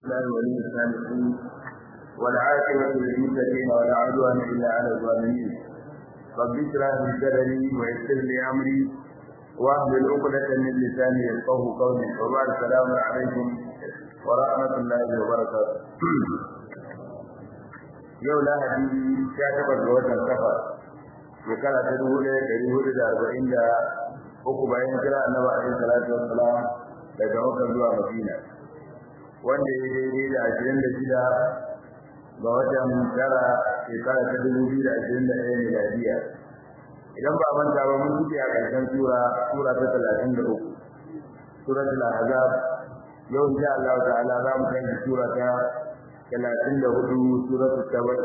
الله ولي الصالحين والعاقبة للمتقين ولا عدوان إلا على الظالمين رب اشرح لي صدري ويسر لي أمري واحلل عقدة من لساني يفقه قولي وبعد السلام عليكم ورحمة الله وبركاته yau lahadi sha takwas ga watan safar shekara ta dubu ɗaya ɗari hudu da arba'in da uku bayan kira annabi alaihi salatu wassalam daga makka zuwa madina wanda ya daidai da ashirin da shida ga watan tara shekara ta dubu biyu da ashirin da ɗaya miladiya idan ba manta ba mun fice a ƙarshen sura sura ta talatin da uku suratul ahzab yau insha Allah ta'ala za mu kai sura ta talatin da hudu suratul tabar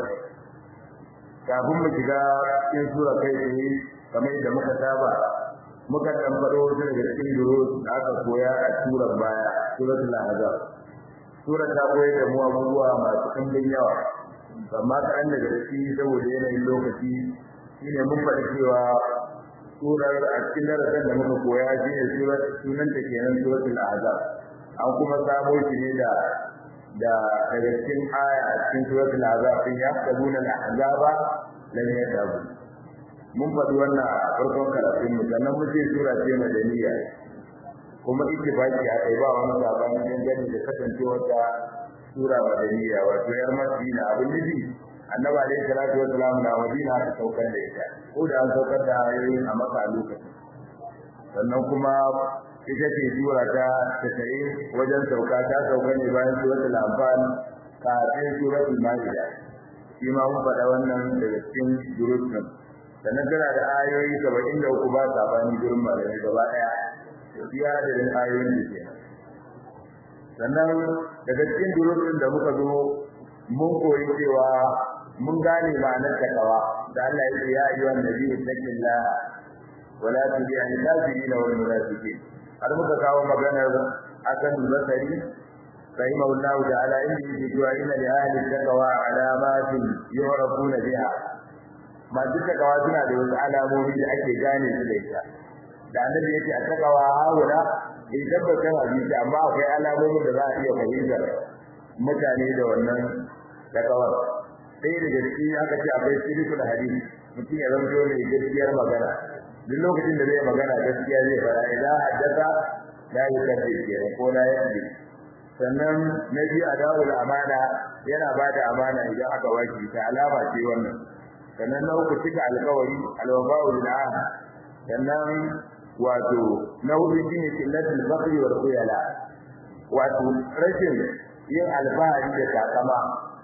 kafin mu shiga cikin sura kai tsaye kamar yadda muka saba muka dan fado wasu daga cikin durus da aka koya a surar baya suratul ahzab sura ta koyar da mu abubuwa masu ɗimbin yawa amma kaɗan daga ciki saboda yanayin lokaci shine mun faɗi cewa surar a cikin darasin da muka koya shine surar sunanta kenan suratul ahzab an kuma samo shi ne da da daga cikin aya a cikin suratul azab din ya sabuna al-ahzaba lam yadabu mun faɗi wannan a farkon karatun mu sannan mun ce sura ce madaniya kuma ittifaqi a kai ba wani sabani dangane da kasancewar ta sura madaniya wato yar madina abin nufi annabi alaihi salatu wassalam na madina ta saukar da ita ko da an saukar da ayoyin a maka a lokacin sannan kuma ita ce sura ta tasa'in wajen sauka ta sauka ne bayan suratul anfal kafin suratul maida shi ma mun faɗa wannan daga cikin durutun sannan tana da ayoyi saba'in da uku ba sabani gurin malamai gaba ɗaya iya adadin ayoyin da ke sannan daga cikin durutun da muka zo mun koyi cewa mun gane ma'anar takawa da Allah ya ce ya ayyuhan nabiyyu taqillah wala tubi'il kafirin wal munafiqin har muka kawo maganar akan zakari rahimahullahu ta'ala inda yake cewa inna li ahli taqwa alamatin yu'rafuna biha masu takawa suna da wasu alamomi da ake gane su da ita da annabi yake a takawa haula in tabbatar hadisi amma akwai alamomin da za a iya fahimtar mutane da wannan takawar sai daga ciki aka ce akwai sirrul hadisi mutum ya zanto mai gaskiyar magana duk lokacin da zai magana gaskiya zai fara idan haddasa la yukaddi kenan ko la yadi sannan na biyu adawul amana yana bada amana idan aka waki ta alama ce wannan sannan na uku cika alƙawari alwafa'u bil ahd sannan wato na hudu shine killatul bakri wal khuyala wato rashin yin alfahari da takama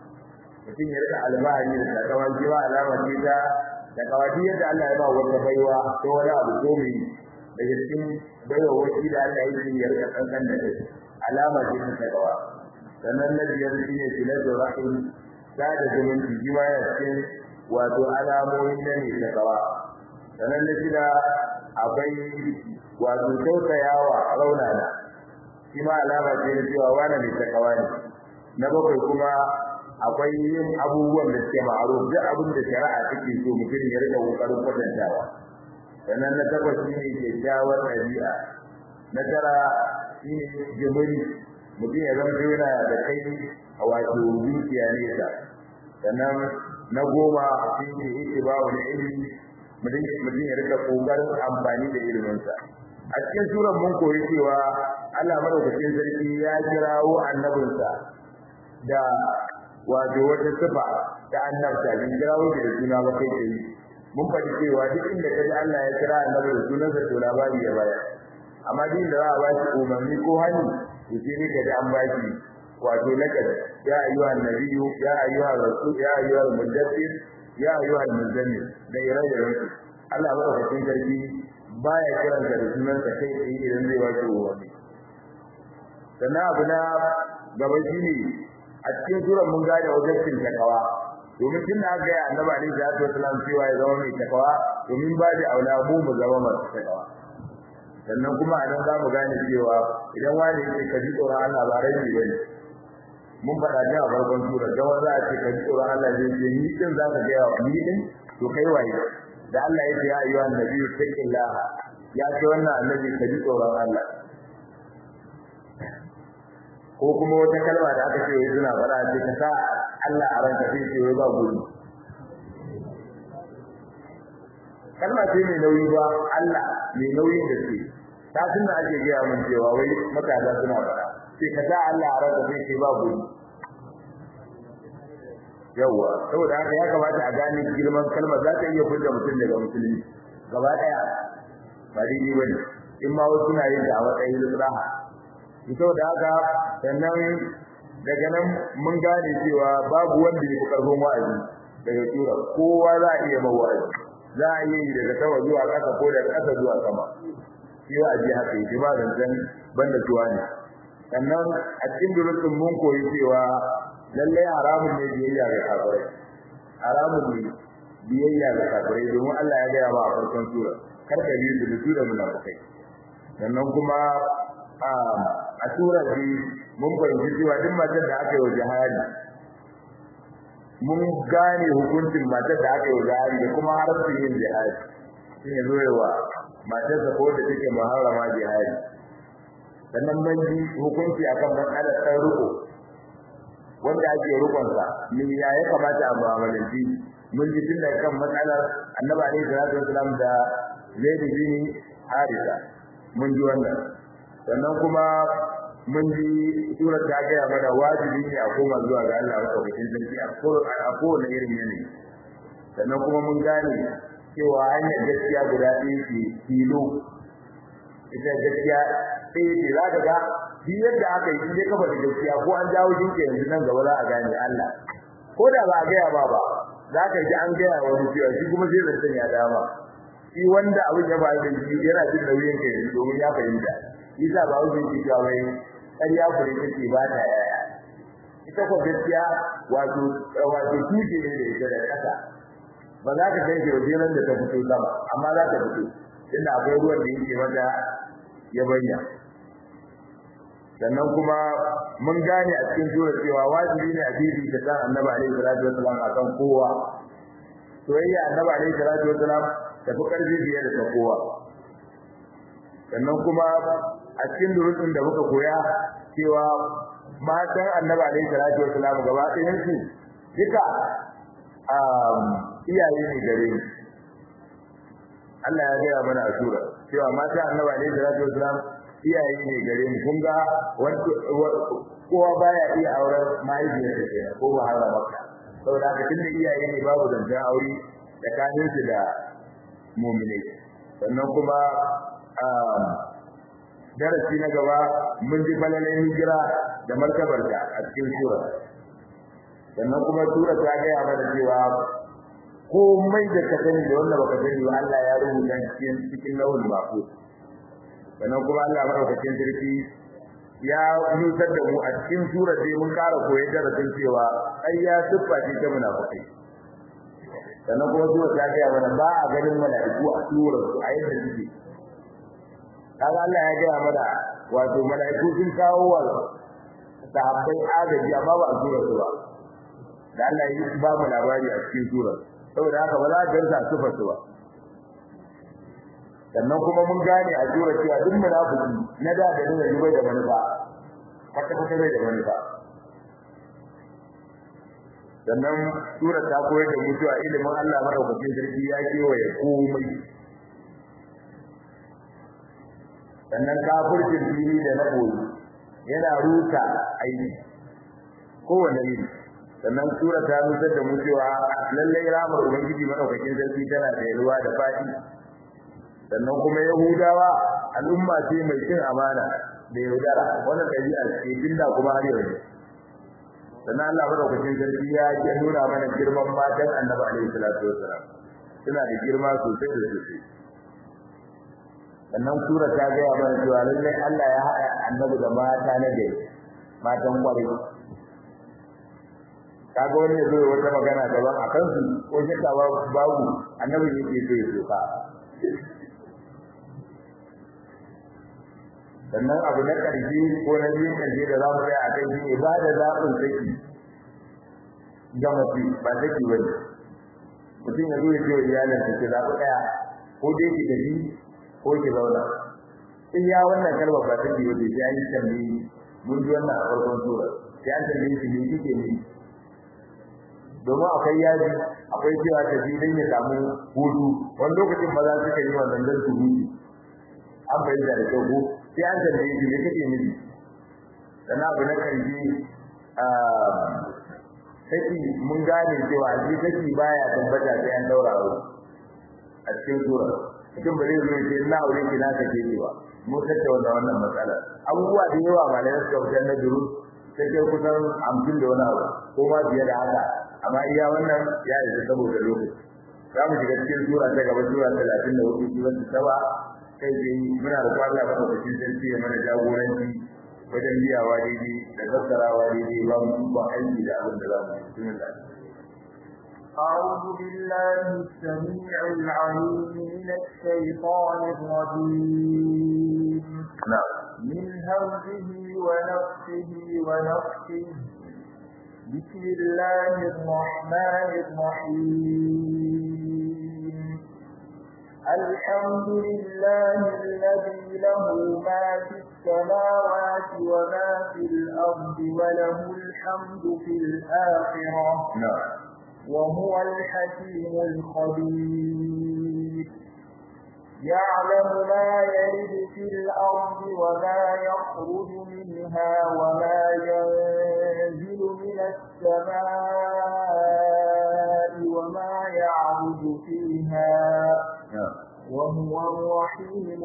mutum ya rika alfahari da takama shi ma alama ce ta da kawai yadda Allah ya ba wata baiwa ko wani abu ko mai daga cikin baiwa wani da Allah ya yi yarda kankan da shi alama ce ta kawa sannan na biyar shi ne filatu rahim da da zumunci shi ma ya cikin wato alamomi na ne ta kawa sannan na shida akwai wato tausayawa raunana shi ma alama ce na cewa wani mai ta kawa ne na bakwai kuma akwai yin abubuwan da suke ma'aruf duk abin da shari'a take so mutum ya rika kokarin kwatantawa sannan na takwas shi ne kyakkyawar ɗabi'a na tara shi ne jimiri mutum ya zama yana da kai a wato zuciya nesa sannan na goma shi ne yake ba wani ilimi mutum ya rika kokarin amfani da iliminsa a cikin suran mun koyi cewa Allah madaukakin sarki ya kirawo annabinsa da wato wata sifa ta annabta bin kirawo da suna ba kai kai mun faɗi cewa duk inda kaji Allah ya kira annabi da sunansa to labari ya baya amma din da za a bashi umarni ko hani to sai ne kaji an bashi wato lakad ya ayyuhan nabiyyu ya ayyuhan rasul ya ayyuhal mudaththir ya ayyuhal muzammil da ire-iren su Allah madaukakin sarki baya kiran da sunansa kai tsaye idan zai wato umarni sannan abu na gaba shine a cikin suran mun gane wajibcin takawa domin tun da aka yi annabi alaihi salatu wasallam cewa ya zama mai takawa domin ba da aula mu mu zama masu takawa sannan kuma a nan za mu gane cewa idan wani yake ka ji tsoron Allah ba rai ne bane mun faɗa ta a farkon sura da wanda za a ce ka ji tsoron Allah zai ce ni din za ka gaya wa ni din to kai waye da Allah ya ce ya ayyuha annabi taqillah ya ce wannan annabi ka ji tsoron Allah ko kuma wata kalma da aka ce wai suna fara ce ka sa Allah a ranka sai ce wai ba gudu kalma ce mai nauyi ba Allah mai nauyin da ce ta tunda ake gaya mun cewa wai matasa suna fara sai ka sa Allah a ranka sai ce ba gudu yawa saboda haka ya kamata a gane girman kalma za ta iya furta mutum daga musulmi gaba daya ba daidai bane in ma wasu na yin da a matsayin raha saboda haka sannan daga nan mun gane cewa babu wanda ya fi karfin wa'azi daga tura kowa za a iya ma wa'azi za a iya yi daga sama zuwa ƙasa ko daga ƙasa zuwa sama shi wa'azi haka yake ba zancen banda tuwa ne sannan a cikin durutun mun koyi cewa lallai haramun ne biyayya ga kafirai haramun ne biyayya ga kafirai domin Allah ya gaya ba a farkon sura kar ka biyu da su da munafikai sannan kuma a surar da mun fahimci cewa duk matar da aka yi wa jihadi mun gane hukuncin matar da aka yi wa jihadi da kuma haramcin yin jihadi sun yi zuwa matarsa ko da take muharrama jihadi sannan mun ji hukunci akan matsalar ɗan riko wanda ake rukunsa me ya ya kamata a mu'amalanci mun ji tun daga kan matsalar annabi alaihi salatu wasalam da zaid bin harisa mun ji wannan sannan kuma mun ji surar ta gaya mana wajibi ne a koma zuwa ga Allah madaukakin sarki a kowane irin yanayi sannan kuma mun gane cewa hanyar gaskiya guda ɗaya ce tilo ita gaskiya ɗaya ce za ka ga duk yadda aka yi in dai kafa da gaskiya ko an jawo jinka yanzu nan gaba za a gane Allah ko da ba a gaya ba ba za ka ji an gaya wani cewa shi kuma sai zancen ya dama shi wanda abin ya faru da shi yana jin nauyin kai domin ya fahimta shi sa ba wuce shi cewa wai ƙarya fure take ba ta yaya ita ko gaskiya wato wato tuke ne da ita da ƙasa ba za ka kai shi wajen da ta fito sama amma za ta fito inda akwai ruwan da yake mata ya bayyana sannan kuma mun gane a cikin sura cewa wajibi ne a bibi ta san annabi alaihi salatu wasalam akan kowa soyayya annabi alaihi salatu wasalam ta fi karfi fiye da ta kowa sannan kuma a cikin durutun da muka koya cewa matan annabi alaihi salatu wasalam gaba ɗayan su duka iyaye ne gare ni Allah ya gaya mana a sura cewa matan annabi alaihi salatu wasalam iyaye ne gare mu kun ga kowa baya iya auren mahaifiyarsa kenan ko ba har maka saboda haka tunda iyaye ne babu zancen aure tsakanin su da mu'minai sannan kuma darasi na gaba mun ji falalai hijira da martabarta a cikin sura sannan kuma sura ta gaya mana cewa komai da ka sani da wanda baka sani ba Allah ya rubuta cikin cikin lawul mahfuz sannan kuma Allah madaukakin sarki ya nusar da mu a cikin sura sai mun ƙara koyar darasin cewa ai ya siffa ce ta munafikai sannan kuma sura ta ga mana ba a ganin mala'iku a surar su a yadda suke kaga Allah ya gaya mana wato mala'iku sun kawo wa sahabbai agaji amma ba a surar su ba da Allah ya yi ba mu labari a cikin surar saboda haka ba za a gansa sifar su ba sannan kuma mun gane a jura cewa duk munafiki na da da nuna bai da manufa kwata kwata bai da manufa sannan sura ta koyar da mu cewa ilimin Allah madaukakin sarki ya kewaye komai sannan kafircin fili da na boye yana rusa aiki kowane iri sannan sura ta nuna da mu cewa lallai ramar ubangiji madaukakin sarki tana da yalwa da fadi sannan kuma yahudawa al'umma ce mai cin amana da yaudara wannan ɗabi'ar ce tunda kuma har yanzu sannan Allah madaukakin sarki ya ya nuna mana girman matan annabi alaihi salatu wassalam suna da girma sosai da sosai sannan sura ta gaya mana cewa lallai Allah ya haɗa annabi da mata na gari matan kwarai kaga wani ya zo wata magana daban a kansu ko shakka babu annabi yake so ya soka sannan abu na ƙarshe ko na biyun ƙarshe da za mu tsaya a kai shi ne ba da zaɓin saki ga mace ba saki ba ne mutum ya zo ya ce wa iyalinsa ki zaɓi ɗaya ko dai ki tafi ko ki zauna in ya wannan kalmar ba saki ba sai an yi tambayi mun ji wannan a farkon sura sai an tambaye shi me kike ne domin akwai yaji akwai cewa ta ji dan ya samu hutu wani lokacin maza suka yi wannan dan su hutu an bayyana da kyau sai an tambaye shi me kake nufi sannan abu na karshe saki mun gane cewa shi saki baya tabbata sai an daura aure a cikin sura mutum ba zai zo ya ce ina aure ki na kake cewa mu tattauna wannan matsala abubuwa da yawa malamai suka fitar na duru sai kai kusan hamsin da wani abu ko ma fiye da haka amma iya wannan ya isa saboda lokaci za mu shiga cikin sura ta gaba sura talatin da hudu sura ta saba kai dai muna da kwalla ba da cikin sarki ya mana jagoranci wajen biyawa daidai da fassarawa daidai ba mu ba aiki da abin da za mu yi bismillah أعوذ بالله السميع العليم من الشيطان الرجيم نعم من همزه ونفسه ونفسه بسم الله الرحمن الرحيم الحمد لله الذي له ما في السماوات وما في الأرض وله الحمد في الآخرة نعم وهو الحكيم الخبير يعلم ما يلد في الأرض وما يخرج منها وما ينزل من السماء وما يعرج فيها نعم وهو الرحيم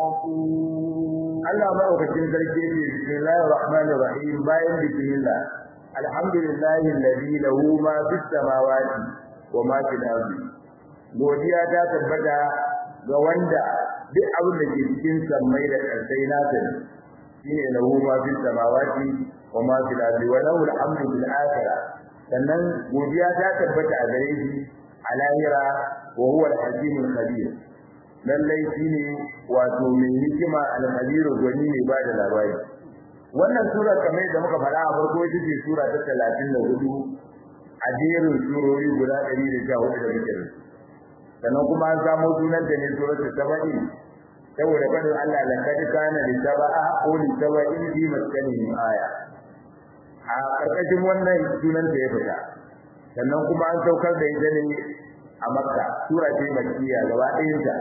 الغفور Allah madaukakin sarki ne bismillahir rahmanir rahim bayan bismillah alhamdulillahi alladhi lahu ma fis samawati wa ma fil ardi godiya ta tabbata ga wanda duk abin da ke cikin sammai da ƙarsai nasa ne shine lahu ma fis samawati wa ma fil ardi wa lahu alhamdu bil akhirah sannan godiya ta tabbata a gare shi a lahira wa huwa al-hakimul khabir lallai shine wato mai hikima al-khabir gwani ne ba da labari wannan sura kamar da muka faɗa a farko ita ce sura ta 34 a jerin surori guda 114 da muke da su sannan kuma an samu sunan da ne suratul sabai saboda fadin Allah la kad kana li saba'a ko li saba'in fi maskanihim aya a karkashin wannan sunan da ya fita sannan kuma an saukar da ita ne a Makka sura ce makkiya gaba ɗayan ta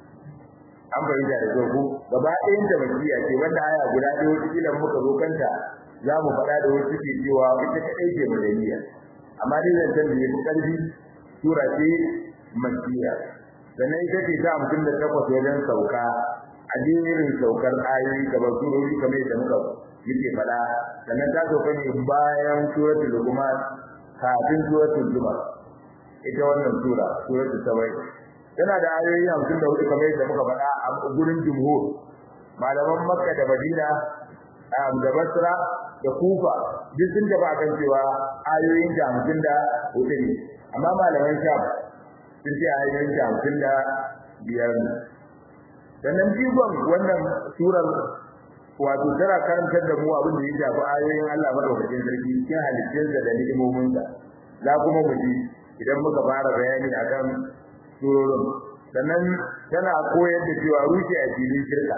an bayyana da kyau gaba ɗayan ta makkiya ce wanda aya guda ɗaya wata kila muka zo kanta za mu faɗa da wasu ke cewa ita kaɗai ce madaniya amma dai zancen da ya fi ƙarfi sura ce makkiya sannan ita ce ta hamsin da takwas wajen sauka a jerin saukar ayoyi kamar surori kamar yadda muka muke faɗa sannan ta sauka ne bayan suratul luqman kafin suratul zumar ita wannan sura suratul sabai tana da ayoyi hamsin da hudu kamar yadda muka faɗa a gurin jumhur malaman makka da madina da basra da kufa duk sun tafi akan cewa ayoyin ta hamsin da hudu ne amma malaman sham sun ce ayoyin ta hamsin da biyar ne sannan jigon wannan surar wato tana karantar da mu abin da ya shafi ayoyin Allah madaukakin sarki cikin halittunsa da ni'imominsa za kuma mu ji idan muka fara bayani akan surorin sannan tana koyar da cewa rushe a filin shirka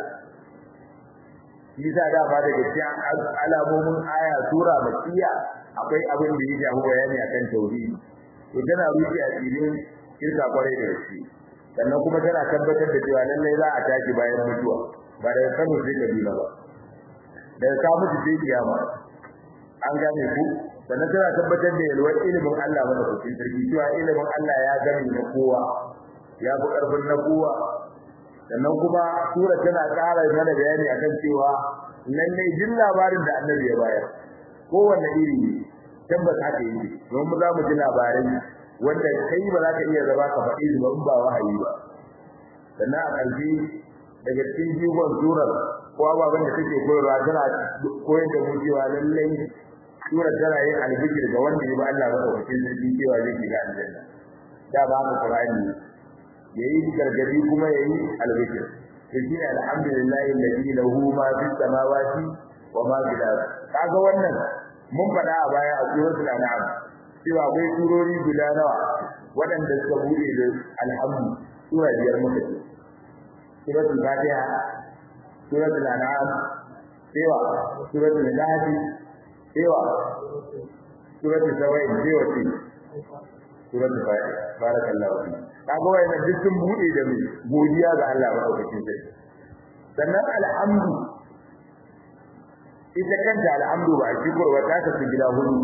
Isa da ba daga cikin alamomin aya sura makiya akwai abin da ya shafi bayani akan tauhidi to tana rushe a filin shirka kwarai da gaske sannan kuma tana tabbatar da cewa lallai za a tashi bayan mutuwa ba daga Kano sai Kaduna ba daga ka mutu sai kiyama an gane ku sannan tana tabbatar da yalwar ilimin Allah mana kucin sarki cewa ilimin Allah ya gani na kowa ya fi karfin na kowa sannan kuma sura tana ƙara mana bayani akan cewa lallai jin labarin da annabi ya bayar kowanne iri ne tabbas haka yake don mu za mu ji labarai wanda kai ba za ka iya zama ka faɗi ba in ba wahayi ba sannan a ƙarshe daga cikin jigon surar ko ababen da take koyarwa tana koyar da mu cewa lallai surar tana yin albishir ga wanda ya ba Allah ba wakil sarki cewa zai shiga aljanna da ba mu Qur'ani yayi gargadi kuma yayi albishir to shi ne alhamdulillahi alladhi lahu ma fis samawati wa ma fil ardh kaga wannan mun faɗa a baya a suratul an'am cewa akwai surori guda nawa waɗanda suka bude da alhamdu sura biyar muka ce suratul fatiha suratul an'am cewa suratul nahl cewa suratul sawa'i cewa ce suratul fa'i barakallahu fi kaga wayannan duk sun bude da mu godiya ga Allah madaukakin sarki sannan alhamdu ita kanta alhamdu ba shi kurwa ta kasu gida hudu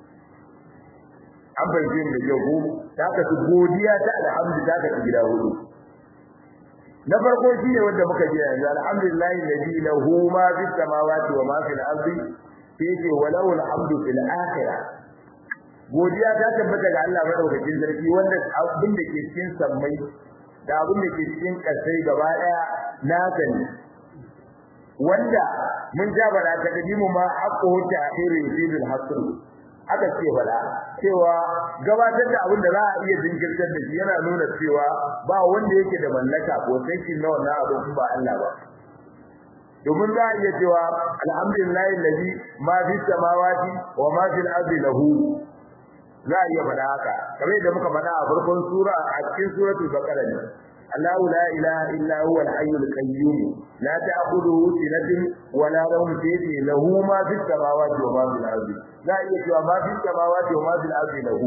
an bayyana da yau ko ta kasu godiya ta alhamdu ta kasu gida hudu na farko shine wanda muka ji yanzu alhamdulillahi alladhi lahu ma fis samawati wa ma fil ardi sai walau alhamdu fil akhirah godiya ta tabbata ga Allah madaukakin sarki wanda abin da ke cikin sammai da abin da ke cikin kasai gaba daya naka ne wanda mun ja bala ta kadimu ma haqqu ta'khiri fil hasr aka ce bala cewa gabatar da abin da za a iya jinkirtar da shi yana nuna cewa ba wanda yake da mallaka ko sai shi na wannan abu ba Allah ba domin za a iya cewa alhamdulillahi allazi ma fi samawati wa ma fil ardi lahu za a iya faɗa haka kamar yadda muka faɗa a farkon sura a cikin suratul baqara ne Allahu la ilaha illa huwa al-hayyul qayyum la ta'khudhuhu sinatun wa la nawm fihi lahu ma fis samawati wa ma fil ardi za a iya cewa ma fis samawati wa ma fil ardi lahu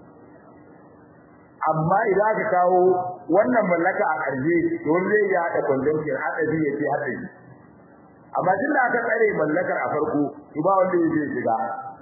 amma idan aka kawo wannan mallaka a ƙarshe don zai ya haɗa conjunction haɗa zai ya ce haɗa shi amma tun da aka tsare mallakar a farko to ba wanda ya zai shiga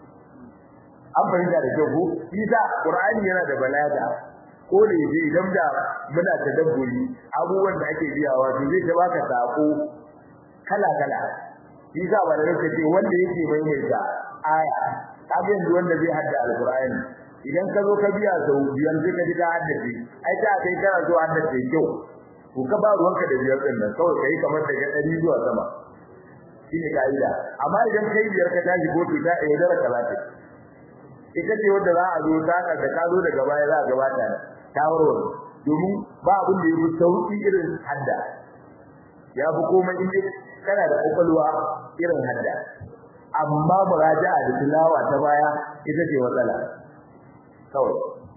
an fahimta da kyau ko isa qur'ani yana da balaga ko da yaje idan da muna tadabburi abubuwan da ake biyawa to zai ta baka sako kala kala isa ba da kake ce wanda yake maimaita aya kaga yanzu wanda zai hadda alqur'ani idan ka zo ka biya sau biyan sai ka ji ka haddace ai ta kai kana zo haddace kyau ko ka ba ruwanka da biyar din nan kawai kai kamar daga 100 zuwa sama shine kaida amma idan kai biyar ka tashi ko ta yaudara kalata ita ce wanda za a zo ta da ka zo daga baya za a gabata ta warware domin ba abin da yafi sauki irin hadda ya fi komai inda kana da kokolwa irin hadda amma muraja'a da tilawa ta baya ita ce matsala kawai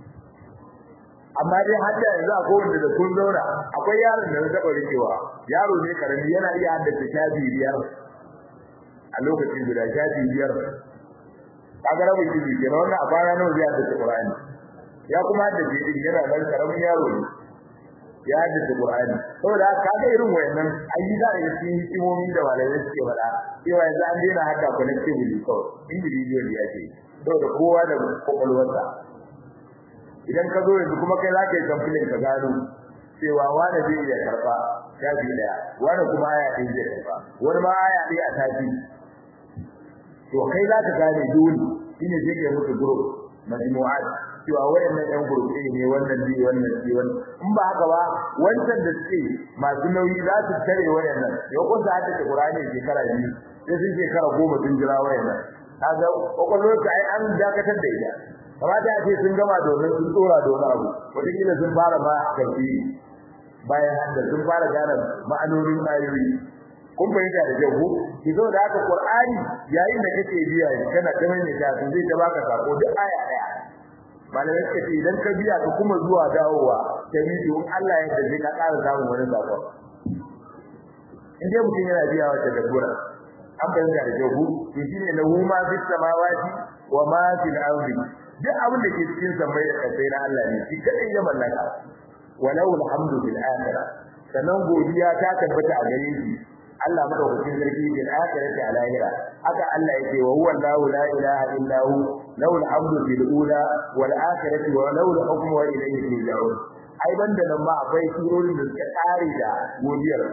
amma dai hadda yanzu akwai wanda da kun zauna akwai yaron da zai taɓa rikewa yaro ne karami yana iya haddace shafi biyar a lokacin guda shafi biyar kaga rabin jiji kenan wannan a bana nawa zai haddace Qur'ani ya kuma haddace din yana nan karamin yaro ne ya haddace Qur'ani saboda kaga irin wayannan ayi da yake cikin hikimomi da malamai suke faɗa cewa yanzu an daina hadda connectively kawai individual ya ce saboda kowa da kokolwarsa idan ka zo yanzu kuma kai za ka yi complaint ka gano cewa wani zai iya karba shafi daya wani kuma aya ɗin zai karba wani ma aya ɗaya a tafi to kai za ka gane dole shine sai kai musu group majmu'at cewa wayannan ɗan group ɗin ne wannan bi wannan bi wannan in ba haka ba wancan da suke masu nauyi za su tare wayannan yau kun sa haddace Qur'ani shekara biyu sai sun shekara goma sun jira wayannan kaga kokolwar ka ai an dakatar da ita kamata a ce sun gama domin sun tsora da wani abu wataƙila sun fara ma karfi bayan da sun fara gane ma'anonin ayoyi kun fahimta da kyau ko ki zo da haka qur'ani yayin da kake biya kana ta mai ta sun zai ta baka sako duk aya daya malamai suka ce idan ka biya ka kuma zuwa dawowa ta bidiyo Allah ya dace ka ƙara samun wani sako in dai mutum yana biya wata dabbura an fahimta da kyau ko to shine lahu ma fis samawati wa ma fil ardi duk abin da ke cikin sammai da kasai na Allah ne shi kadai ya mallaka walau alhamdu bil akhirah sanan godiya ta tabbata a gare shi Allah madaukakin sarki bil akhirati a lahira haka Allah yake wa huwa Allahu la ilaha illa hu lahu alhamdu bil ula wal akhirati wa lahu al hukmu wa ilayhi turja'un ai banda nan ma akwai surorin da suka tsare da godiyar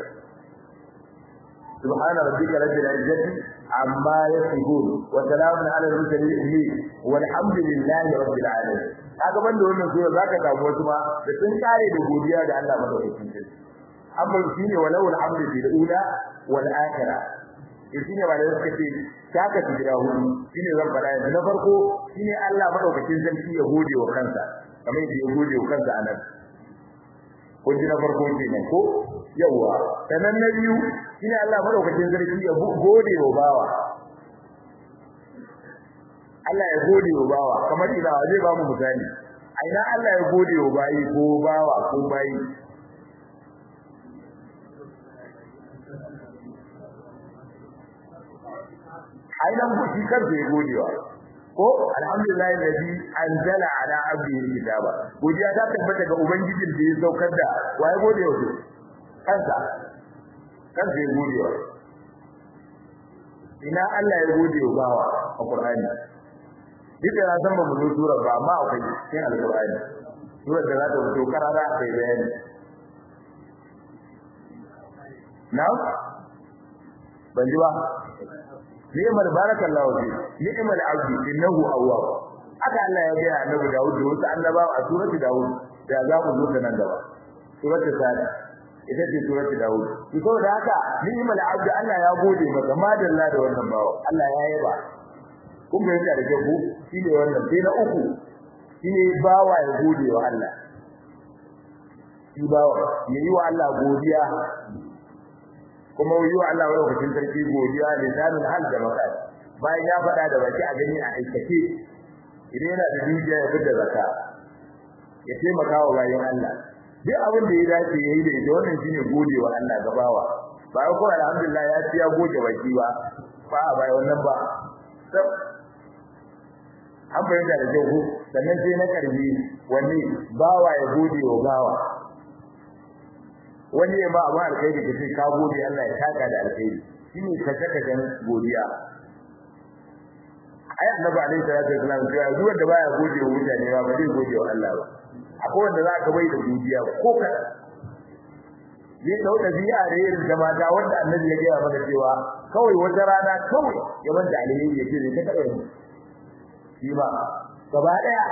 سبحان ربك رب العزة عما يصفون وسلام على المرسلين والحمد لله رب العالمين haka banda wannan sura zaka samu wasu ma da sun kare da godiya ga Allah madaukakin sarki amma shine walau alhamdu bil ula wal akhirah shine ba da suka ce saka su jira hudu shine zan fara yanzu na farko shine Allah madaukakin sarki ya gode wa kansa kamar yadda ya gode wa kansa anan kun ji na farko kenan ko yawa sanan na biyu shine Allah madaukakin sarki ya gode wa bawa Allah ya gode wa bawa kamar ina zai ba mu misali a ina Allah ya gode wa bayi ko bawa ko bayi ai nan ku shi kansa ya godewa ko alhamdulillah alladhi anzala ala abdihi kitaba godiya ta tabbata ga ubangijin da ya saukar da waye gode wa kansa kansa ya gode wa ina Allah ya gode wa bawa a Qur'ani duk da san ba mu zo sura ba amma akwai cikin alqur'ani sura da za ta fito karara kai bayani na'am ban ji ba ni'mal barakallahu fi ni'mal abdi innahu awwab haka Allah ya gaya annabi Dawud da wasu annabawa a surati Dawud da za mu zo nan gaba surati Sada ita ce surati Dawud to saboda haka ni'mal abdi Allah ya gode maka madalla da wannan bawo Allah ya yaba kun ga yadda da ku shine wannan sai na uku shine bawa ya gode wa Allah shi bawa yayi wa Allah godiya kuma yi wa Allah lokacin sarki godiya lisanul hal da makal bayan ya faɗa da baki a gani a aikace idan yana da dukiya ya fita zakka ya taimaka wa bayan Allah duk abin da ya dace yayi da ita wannan shine gode wa Allah gabawa ba ko alhamdulillah ya ci ya goge baki ba ba a bai wannan ba an bayyana da kyau sannan sai na karbi wanne bawa ya gode wa bawa wani ya ba amma alkhairi kace ka gode Allah ya taka da alkhairi shine ka saka dan godiya ai annabi alaihi salatu wasallam ya duk wanda baya gode wa mutane ba ba zai gode wa Allah ba akwai wanda za ka bai da godiya ko ka zai dau da biya da irin da mata wanda annabi ya gaya mana cewa kawai wata rana kawai ya banda alheri ya ce zai ta kada ni shi ba gaba daya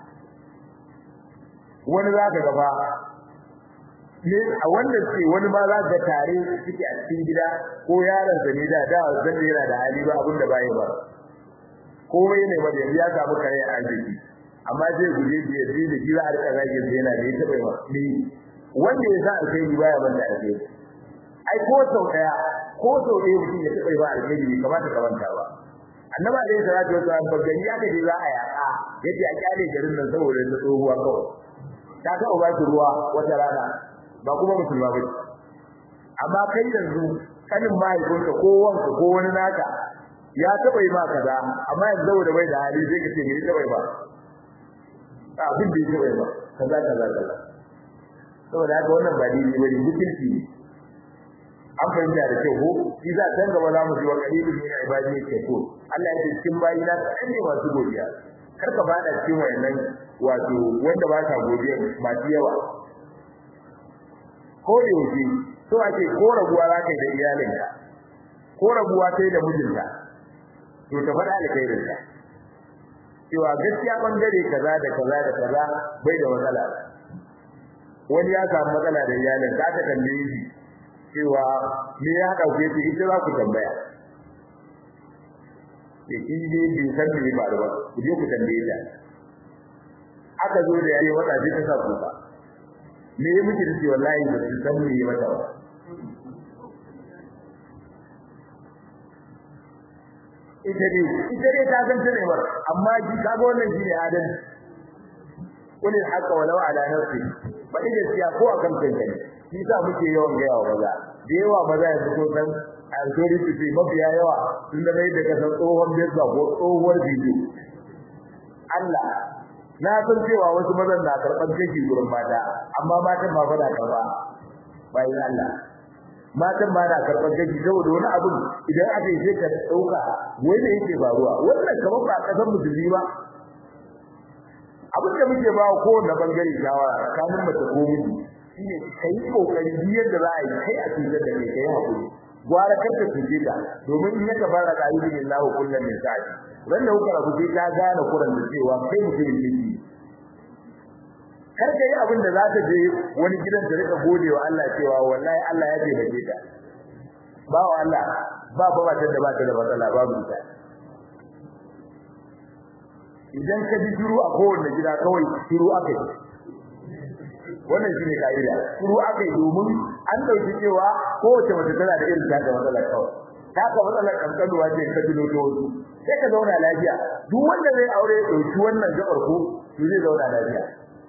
wani za ka gaba ne a wanda ce wani ma za ka tare suke a cikin gida ko yaron sa ne da da zan yana da hali ba abin da bai ba komai ne wanda ya samu kare a arziki amma zai guje ji ya da ji za a rika zage sai yana da ita bai ma ni wanda ya sa alkhairi baya ban da alkhairi ai ko sau daya ko sau daya mutum ya taɓa ba alkhairi bai kamata ka manta ba annaba alaihi salatu wasallam ba gani aka je za a yaka yace a kyale garin nan saboda ta tsohuwa kawai ta taɓa ba shi ruwa wata rana ba kuma musulma ba amma kai yanzu kanin mahaifinka ko wanka ko wani naka ya taɓa yi ma kaza amma yanzu saboda bai da hali sai ka ce me taɓa yi ba abin da ya taɓa yi ba kaza kaza kaza saboda haka wannan ba daidai bane mutunci ne an fahimta da kyau ko shi za san gaba za mu ji wa qalilun min ibadi yake ko Allah ya ce cikin bayi na kan ne masu godiya kar ka fada cikin wayannan wato wanda ba sa godiya masu yawa ko da yake so ake ko rabuwa za ka yi da iyalinka ko rabuwa sai da mijinta to ta faɗa alkhairinka cewa gaskiya bangare kaza da kaza da kaza bai da matsala wani ya samu matsala da iyalin ka ta tambaye shi cewa me ya haɗa ku yace ita za ku tambaya ke shi ne bai san me ba da ba ku je ku tambaye ta aka zo da yayi wata sai ta sa kuka me ya miki dace wallahi ba su san me ya mata ba ita ne ita ne ta san tare ba amma shi kaga wannan shi ne adalci kulli haqa walau ala nafsi ba ida siya ko akan kanka ne shi sa muke yawan ga yawa maza da yawa maza ya fito san alkhairi su ce mafiya yawa tun da mai da kasan tsohon bezba ko tsohuwar bidiyo Allah na san cewa wasu mazan na karɓar kashi gurin mata amma matan ba fa da karɓa bayan Allah matan ba na karɓar kashi saboda wani abu idan aka yi sai ka ɗauka wai da yake faruwa wannan kamar ba ƙasar musulmi ba abin da muke ba kowanne bangare shawara kamun mace ko miji shine kai kokari biyar da za a yi kai a cikin da kai kai hakuri gwara kar ka tuke ta domin in ya fara da ayyukan Allah kullun min sa'i wanda kuka rabu sai ta gane kuran da cewa kai mutumin ne kar ka yi abin da za ta je wani gidan da rika gode wa Allah cewa wallahi Allah ya taimake ta ba wa Allah ba ba ta da ba ta da matsala babu ita idan ka ji shiru a kowanne gida kawai shiru akai wannan shine kaida shiru akai domin an dauki cewa kowace mace tana da irin ta matsala kawai ta ka matsalar kankanuwa ce ka tuno to wasu sai ka zauna lafiya duk wanda zai aure ya dauki wannan gabar ko to zai zauna lafiya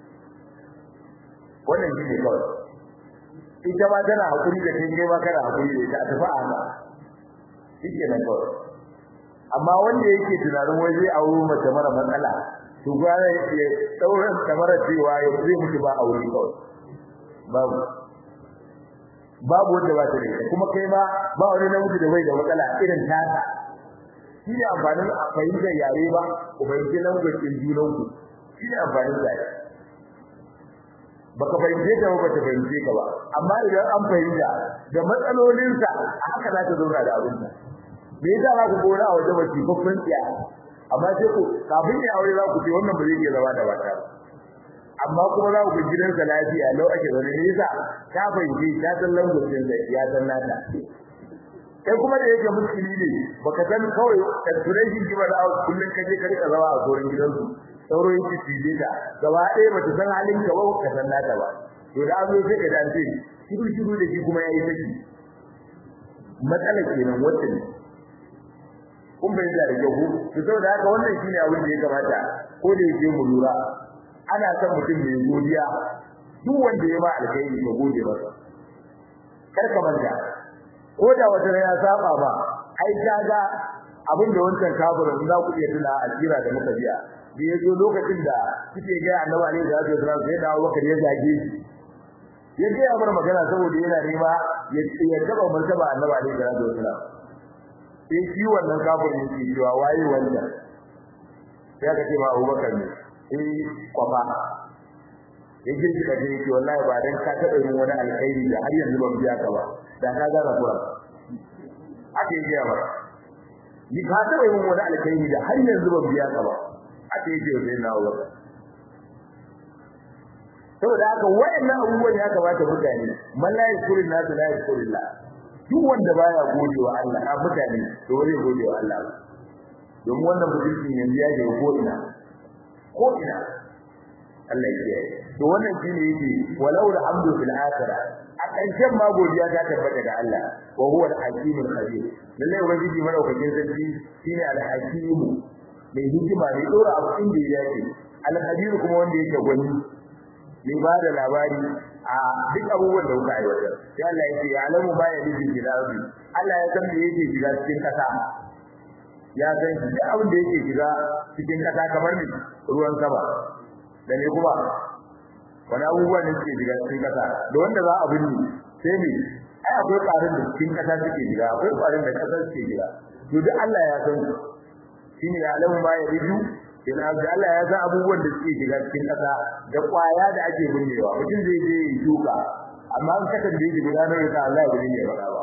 wannan shine kawai ita ma tana hakuri da kai ma kana hakuri da ita a tafi a haka shike nan kawai amma wanda yake tunanin wai zai auro mace mara matsala to gwara ya daura kamar cewa ya zai mutu ba aure kawai babu babu wanda ba ta da ita kuma kai ma ba wani namiji da bai da matsala irin tata shi ne amfanin fahimtar yare ba ku fahimci lambacin junanku shi ne amfanin yare baka fahimce ta ba ta fahimce ka ba amma idan an fahimta da matsalolinsa haka za ta zauna da abinta me yasa za ku gona a waje mace babban tsiya amma sai ku kafin ya aure za ku ce wannan ba zai iya zama da mata ba amma kuma za ku ga gidansa lafiya lau ake zaune ne yasa ta fahimci ta san lambacin da ya san nata kai kuma da yake musulmi ne baka san kawai calculation ki ba da kullun ka je ka rika zama a gurin gidansu sauro yake cije ta gaba ɗaya bata san halin ka ba ka san nata ba to da an zo sai ka dace shiru shiru da shi kuma yayi saki matsala kenan wacce ne kun bai da rage ku to saboda haka wannan shine abin da ya kamata ko da yake mu lura ana son mutum mai godiya duk wanda ya ba alkhairi ka gode masa kar ka manta ko da wata ya saba ba ai kaga abin da wancan kafirin za ku iya tuna a jira da muka biya da yazo lokacin da kike ga annabi ne da zai zama sai da Abubakar ya zage shi ya ga amar magana saboda yana nema ya ya gaba martaba annabi ne da zai zama sai shi wannan kafirin yake cewa waye wannan sai ka ce ma Abubakar ne eh kwafa ya girgi da yake wallahi ba dan ka taɓa yin wani alkhairi da har yanzu ban biya ka ba da ka gana kura ake yi ba ni ka taɓa yin wani alkhairi da har yanzu ban biya ka ba ake yi sai na wa saboda haka wayannan abubuwan ya kamata mutane man la yashkurun nasu la yashkurullah duk wanda baya gode wa Allah a mutane to zai gode wa Allah domin wannan mutum yanzu ya je ko ina ko ina Allah ya kiyaye to wannan shine yake walau alhamdu fil akhirah a ƙarshen ma godiya ta tabbata ga Allah wa huwa al-hakim al-khabir lalle ubangiji madaukakin sarki shine al-hakim mai hikima mai dora abu inda ya yake al-khabir kuma wanda yake gwani mai ba da labari a duk abubuwan da kuka aiwatar sai Allah yake ya alamu ba ya nufi fil ardi Allah ya san me yake shiga cikin kasa ya san duk abin da yake shiga cikin kasa kamar ne ruwan sama da ne kuma wani abubuwa ne suke shiga cikin kasa da wanda za a binne sai ne ai akwai ƙarin da cikin kasa suke shiga akwai ƙarin da kasa suke shiga to duk Allah ya san su shine ya alamu ma ya riju in azza Allah ya san abubuwan da suke shiga cikin kasa da kwaya da ake binnewa mutum zai je ya shuka amma an kasa da yake gudanar da Allah ya binne ba ba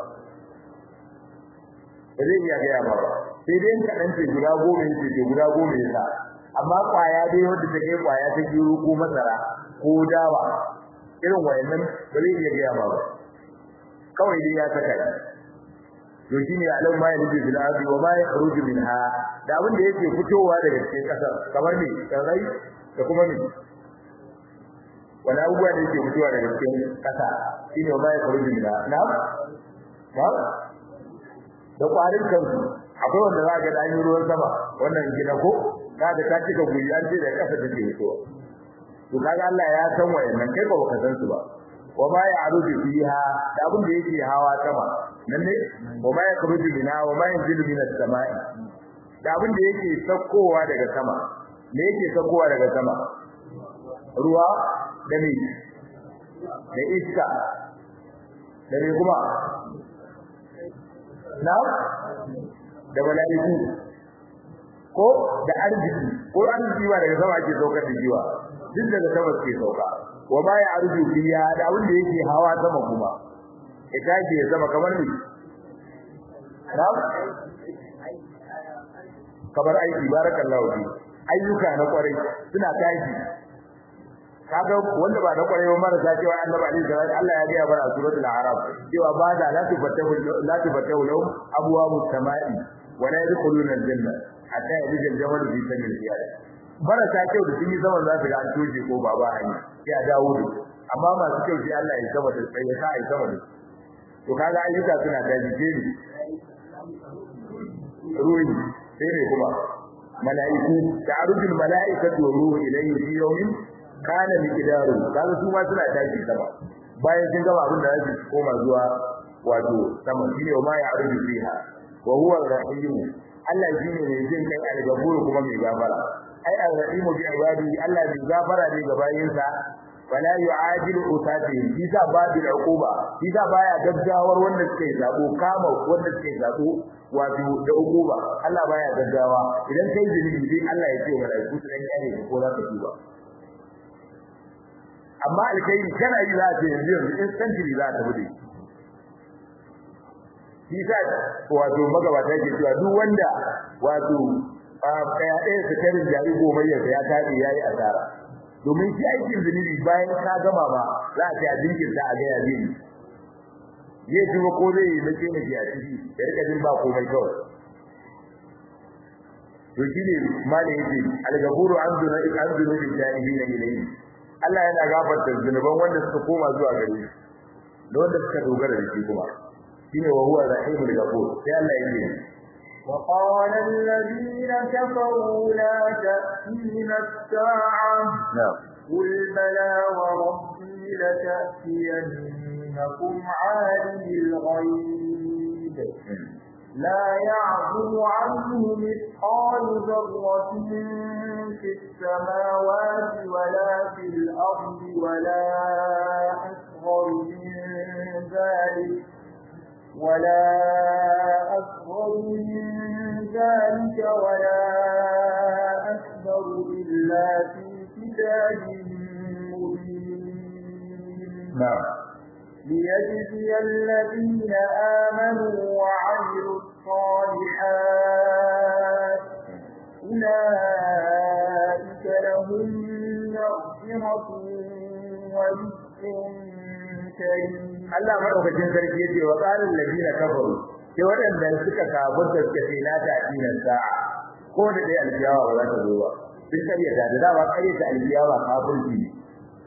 ba zai iya gaya ba sai dai in kaɗan ce guda goma yake ce guda goma ya sa amma kwaya dai wanda ta kai kwaya ta gero ko masara ko dawa irin wayannan ba zai iya gaya ba kawai dai ya saka shi to shine alam ma yalbi bil ardi wa ma yakhruju minha da abin da yake fitowa daga cikin kasar kamar ne tsirrai da kuma ne wani abubuwa da yake fitowa daga cikin kasa shine wa ma yakhruju minha na'am na'am da kwarin kansu akwai wanda za ga dan ruwan sama wannan gina ko kaga ta cika guri an ce da kasa take fitowa to kaga Allah ya san wayannan kai ba ka san su ba wa ma ya'rudu fiha da abin da yake hawa sama nan ne wa ma yakhruju minha wa ma yanzilu minas samai da abin da yake sakkowa daga sama me yake sakkowa daga sama ruwa da ne da iska da ne kuma na da mala'iku ko da arziki ko arziki ba daga sama ake saukar da jiwa duk daga sama ke sauka wa ma ya arju biya da abin da yake hawa sama kuma ita ce sama kamar ni na kamar aiki barakallahu fi ayyuka na kwarai suna tashi kaga wanda ba na kwarai ba marasa cewa annabi alaihi salatu Allah ya ga bara suratul a'raf cewa ba da la tufatahu la tufatahu lahum abwabu samai wa la yadkhuluna al-janna hatta yadkhul al-jamal fi sabil qiyam marasa kyau da sun yi zaman za su ga an toje ko baba hanya ya dawo da amma masu kyau sai Allah ya saba da sai ya kai sama da to kaga ayyuka suna tashi ke ne ruhi sai ne kuma mala'iku ta'arujul mala'ikatu wa ruhu ilayhi fi yawmin kana miqdaru kaga su ma suna tashi sama bayan sun gaba abin da za su koma zuwa wato sama shine ma ya aruju fiha wa huwa ar-rahim Allah shine mai jin kai al-ghafur kuma mai gafara ai ar-rahimu bi ibadi Allah mai gafara ne ga bayinsa wala yu'ajilu usati bisa babil uquba bisa baya gaggawar wanda suke zabo kama wanda suke zabo wato da uquba Allah baya gaggawa idan kai zunubi sai Allah ya ce wa malaiku su dan kare ko za ka tuba amma alkai kana yi za ta yanzu yanzu instantly za ta bude shi sa wato magabata ke cewa duk wanda wato kaya ɗaya su karin jari gomayyar ya taɗe ya yi asara domin shi aikin zunubi bayan ka gama ba za a ce a jinkirta a gaya zai zai tuba ko zai yi nake nake a ciki ya rika jin ba komai kawai to shi ne malin yake algaburu an zuna an zuna bi jahili na ilayi Allah yana gafarta zunuban wanda suka koma zuwa gare shi da wanda suka dogara da shi kuma shine wa huwa rahimul ghafur sai Allah yake وقال الذين كفروا لا تأتينا الساعة نعم قل بلى وربي لتأتينكم عالم الغيب لا يعزب عنه مثقال ذرة في السماوات ولا في الأرض ولا أصغر من ذلك ولا أصغر من ذلك ولا أكبر إلا في كتاب مبين نعم ليجزي الذين آمنوا وعملوا الصالحات أولئك لهم مغفرة ورزق كريم Allah madaukakin sarki yace wa qalil ladina kafaru sai waɗanda suka kafirta suka ce la ta dinan sa'a ko da dai alkiyawa ba za ta zo ba sun karyata da dawa karyata alkiyawa kafirci ne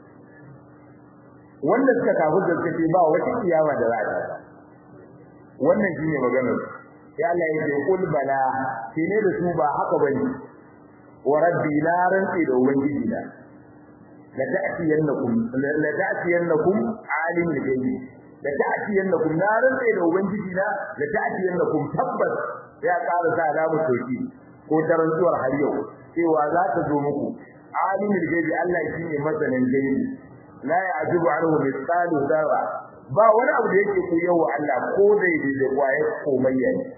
wanda suka kafirta suka ce ba wata kiyama da za ta wannan shine maganar sai Allah ya ce kul bala sai ne da su ba haka bane wa rabbi la rantsi da ubangiji na la ta'tiyannakum la ta'tiyannakum alimul ghaibi la ta'tiyannakum na rantsi da ubangiji na la ta'tiyannakum tabbas ya ƙara sa alamu soki ko tarantsuwar har yau cewa za ta zo muku alimul ghaibi Allah shine masanin gaibi la ya'jubu anhu mithqalu dharra ba wani abu da yake koyarwa Allah ko daidai da kwaye komayya ne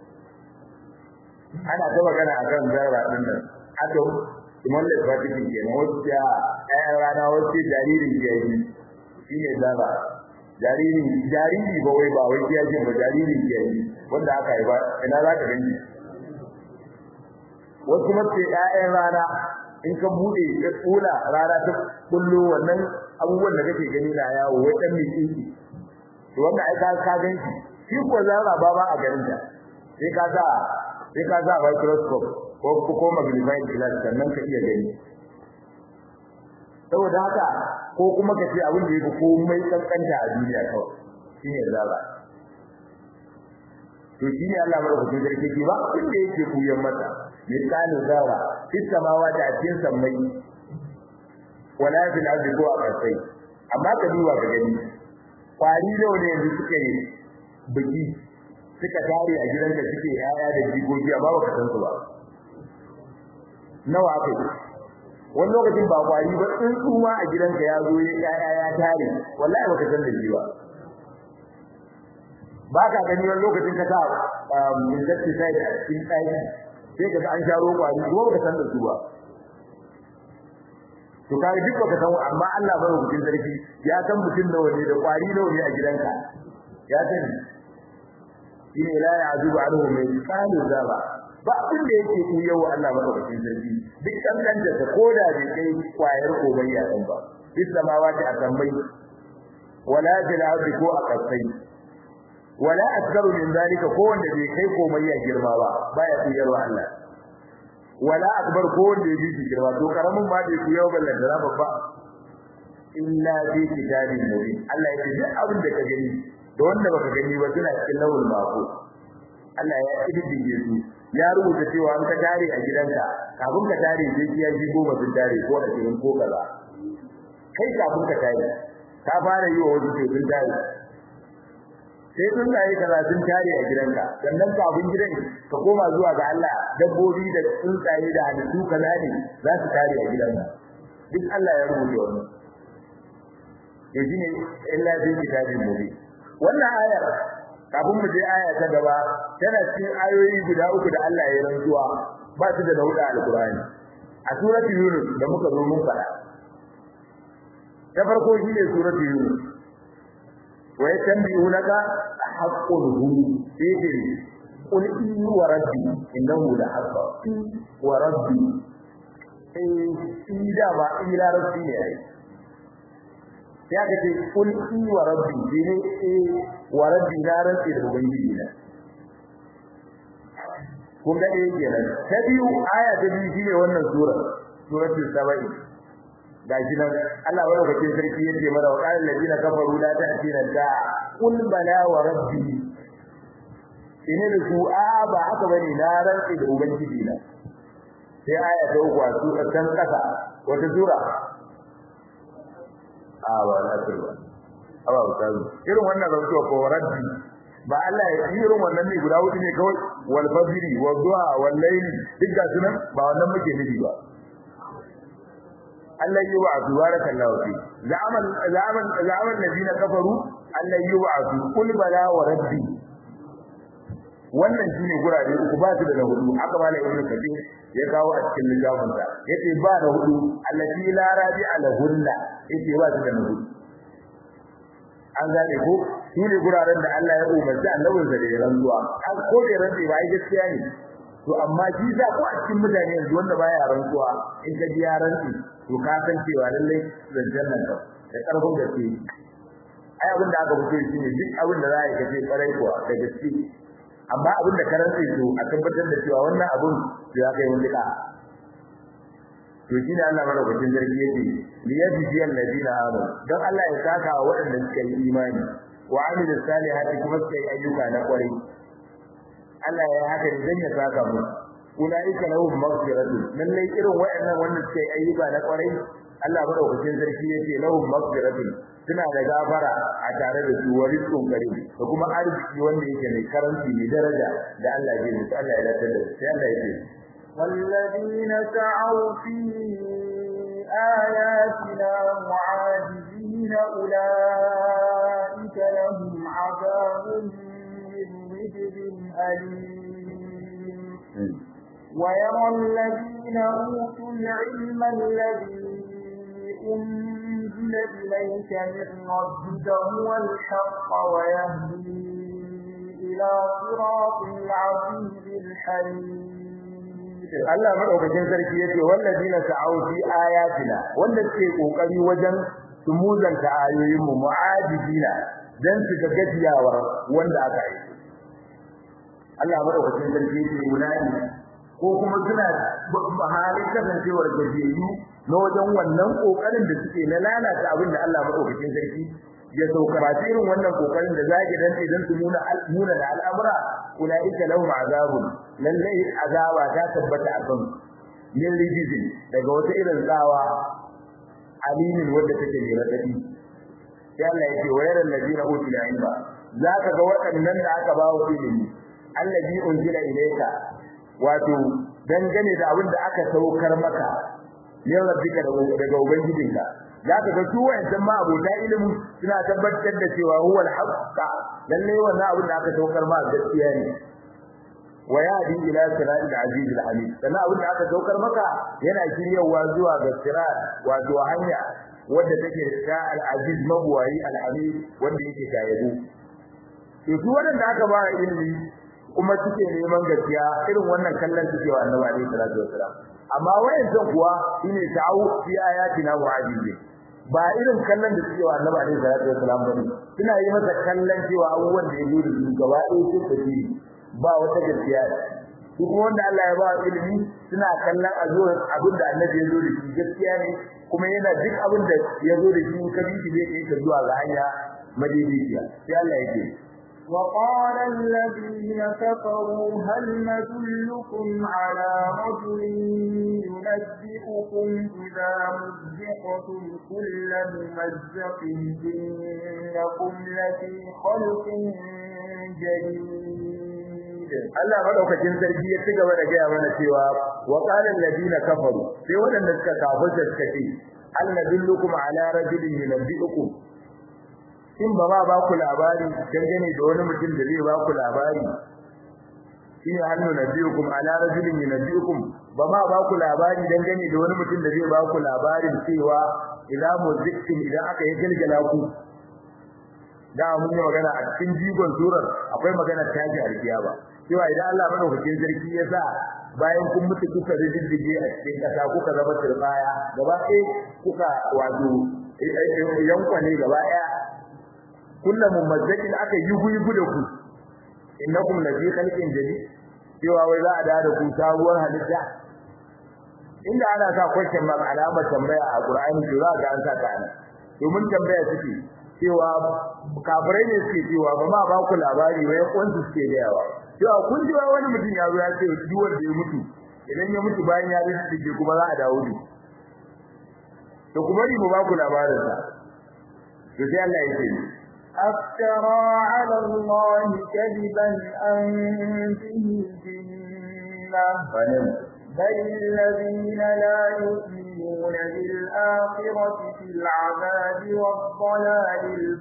ana ta magana akan zarra din nan ato imam da fatikin ke nan wasu ya ayan rana wasu jaririn ke yi shine zarra jariri jariri ba wai ba wai ya ce ba jaririn ke yi wanda aka yi ba ina za ka gani wasu kuma ce ƴaƴan rana in ka bude ka tsula rana ta kullu wannan abubuwan da kake gani na yawo wai dan miki to wanda ai ka ka gani shi ko zarra ba ba a garin ta sai ka sa sai ka sa microscope ko ko magnifying glass sannan ka iya gani saboda haka ko kuma ka ce abin da yake komai kankanta a duniya kawai shine zarra to shine Allah madaukakin sarki ke ba abin da yake kuyan mata misalin zarra fis samawati a cikin sammai wala fil ardi ko a kasai amma ka duba ka gani kwari nawa ne yanzu suke biki suka tare a gidanka suke yaya da jigogi amma baka san su ba nawa aka yi wani lokacin ba kwari ba tsuntsu ma a gidanka ya zo ya yaya ya tare wallahi baka san da shi ba ba ka gani wani lokacin ka sa insecticide a cikin ɗaki sai ka ga an sharo kwari kuma baka san da su ba to kai duk baka san amma Allah bai hukuncin sarki ya san mutum nawa ne da kwari nawa ne a gidanka ya sani shine la ya'zubu anhu min qalu zaba ba abin da yake ku yau Allah madaukakin sarki duk kankan da ta koda bai kai kwayar kobayya dan ba bis samawati akamai wala bil ardi ko akasai wala asgaru min zalika ko wanda bai kai komayya girma ba baya kuyarwa Allah wala akbar ko wanda ya bi girma to karamin ma bai kuyarwa ballan da babba illa bi kitabin mubin Allah ya ce duk abin da ka gani da wanda baka gani ba suna cikin lawul mako Allah ya kididdige su ya rubuta cewa an ka tare a gidanka kafin ka tare sai kiya ji goma sun tare ko a cikin ko kaza kai kafin ka tare ka fara yi wa wasu sai sun tare sai sun yi karatun tare a gidanka sannan kafin gidan ka koma zuwa ga Allah dabbobi da tsuntsaye da halittu kaza ne za su tare a gidanka duk Allah ya rubuta wannan to shine illa bi kitabin mubin wannan ayar kafin mu je aya ta gaba tana cikin ayoyi guda uku da Allah ya rantsuwa ba su da nauda alqur'ani a surati yunus da muka zo mun fara ta farko shine surati yunus wa yatanbi'unaka haqqul hu idri qul inni wa rabbi innahu la haqq wa rabbi eh ida ba ila rabbi ne ai sai aka ce kul i wa rabbi dine eh wa rabbi na rantsi da ubangiji na kun ga eh kenan ta biyu aya ta biyu shine wannan sura suratul sabai gashi nan Allah wa lokacin sarki yace mana wa qala alladina kafaru la ta'tina da kul bala wa rabbi ine da su a ba haka bane na rantsi da ubangiji na sai aya ta uku a sura kan kasa wata sura a ba na ba awa ba irin wannan rantsuwa ko rabbi ba Allah ya yi irin wannan ne guda hudu ne kawai wal fajri wal duha wal layli duk ga sunan ba wannan muke nufi ba Allah yi wa barakallahu fi zaman zaman zaman ladina kafaru Allah yi wa kul bala wa rabbi wannan shine gurare uku ba su da hudu haka malai ibnu kathir ya kawo a cikin littafin sa yace ba da hudu allati la rabi ala hunna yace ba su da hudu an gane ko shine guraren da Allah ya umarci annabin sa da ya rantsuwa an ko da rantsi ba ai gaskiya ne to amma shi za ko a cikin mutane yanzu wanda baya rantsuwa in ka ji ya rantsi to ka san cewa lallai zancen nan ka da karfin gaske ai abin da aka fito shi ne duk abin da za a yi kace karai kuwa da gaske amma abin da karanta su a tabbatar da cewa wannan abin ya kai wani da to shi ne Allah madaukakin zargi yake li yajzi alladina amanu dan Allah ya saka wa waɗanda suka yi imani wa amilus salihati kuma suka yi ayyuka na kwarai Allah ya haka ne dan ya saka mu ulaika lahum maghfiratun lallai irin waɗannan wanda suka yi ayyuka na kwarai Allah madaukakin sarki yake lahum maghfiratun suna da gafara a tare da su wa rizqun karim da kuma arziki wanda yake mai karanci mai daraja da Allah ya yi Allah ya dace da sai Allah ya ce والذين سعوا في آياتنا معاجزين أولئك لهم عذاب من رجل أليم ويرى الذين أوتوا العلم الذي أنزل إليك من ربك هو الحق ويهدي إلى صراط العزيز الحميد Allah madaukakin sarki yace wallazina ta'awu fi ayatina wanda suke kokari wajen su muzanta ayoyin mu mu'ajibina dan su ga gajiyawar wanda aka yi Allah madaukakin sarki yace ulai ko kuma suna halin kasancewar gajiyayyu na wajen wannan kokarin da suke na lalata abin da Allah madaukakin sarki ya sauka ba irin wannan kokarin da zaki dan idan su nuna nuna da al'amura ulaika lahum azabun lallai azaba ta tabbata a kan min rijizin daga wata irin tsawa alimin wanda take ne radadi sai Allah yake wayar alladina utul ilma zaka ga waɗannan da aka ba wa ilimi allazi unzila ilayka wato dangane da abin da aka saukar maka min rabbika daga ubangijinka zaka ga su wayancan ma abota ilimi suna tabbatar da cewa huwa al-haqq lalle wannan abin da aka saukar ma gaskiya ne wa yadi ila siratil aziz al-hamid sannan abin da aka saukar maka yana shiryawa zuwa ga sirat wato hanya wadda take ta al-aziz mabwayi al-hamid wanda yake kayabu to su wanda aka ba ilimi kuma suke neman gaskiya irin wannan kallon suke wa annabi alaihi salatu wasalam amma wayancan kuwa shine ta'awu fi ayatina mu'ajizi ba irin kallon da suke wa annabi alaihi salatu wasalam bane suna yi masa kallon cewa abubuwan da ya zo da su gaba ɗaya sun tafi ba wata gaskiya su kuma wanda Allah ya ba ilimi suna kallon azuwar abin da annabi ya zo da shi gaskiya ne kuma yana duk abin da ya zo da shi ka bi shi zai kai ka zuwa ga hanya madaidaiciya sai Allah ya ce وقال الذين كفروا هل ندلكم على رجل ينبئكم إذا مزقتم كل ممزق إنكم لفي خلق جديد Allah madaukakin sarki ya ci gaba da gaya mana cewa wa qala alladina kafaru sai wadanda suka kafirta suka ce hal nadullukum ala rajulin yunabbiukum in ba ma ba ku labari dangane da wani mutum da zai ba ku labari shine hannu nabiyukum ala rajulin yunabbiukum ba ma ba ku labari dangane da wani mutum da zai ba ku labarin cewa idan muzikkin idan aka yi gilgila ku da mun yi magana a cikin jigon surar akwai magana taji alkiyama cewa idan Allah madaukakin sarki ya sa bayan kun mutu kuka riddige a cikin kasa kuka zama turbaya gaba ɗaya kuka wato yankwane gaba ɗaya kullum mumazzakin aka yi guyi da ku innakum la fi khalqin jadid cewa wai za a dawo da ku sabuwar halitta inda ana sa question mark alamar tambaya a Qur'ani to za ga an sa ta ana domin tambaya suke cewa kafirai ne suke cewa ba ma ba ku labari wai kwansu suke da yawa cewa kun ji wani mutum ya zo ya ce duk wanda ya mutu idan ya mutu bayan ya rufe kuma za a dawo da to kuma ni ba ku labarin sa to sai Allah ya ce أفترى على الله كذبا أم به جنة بل الذين لا يؤمنون بالآخرة في العذاب والضلال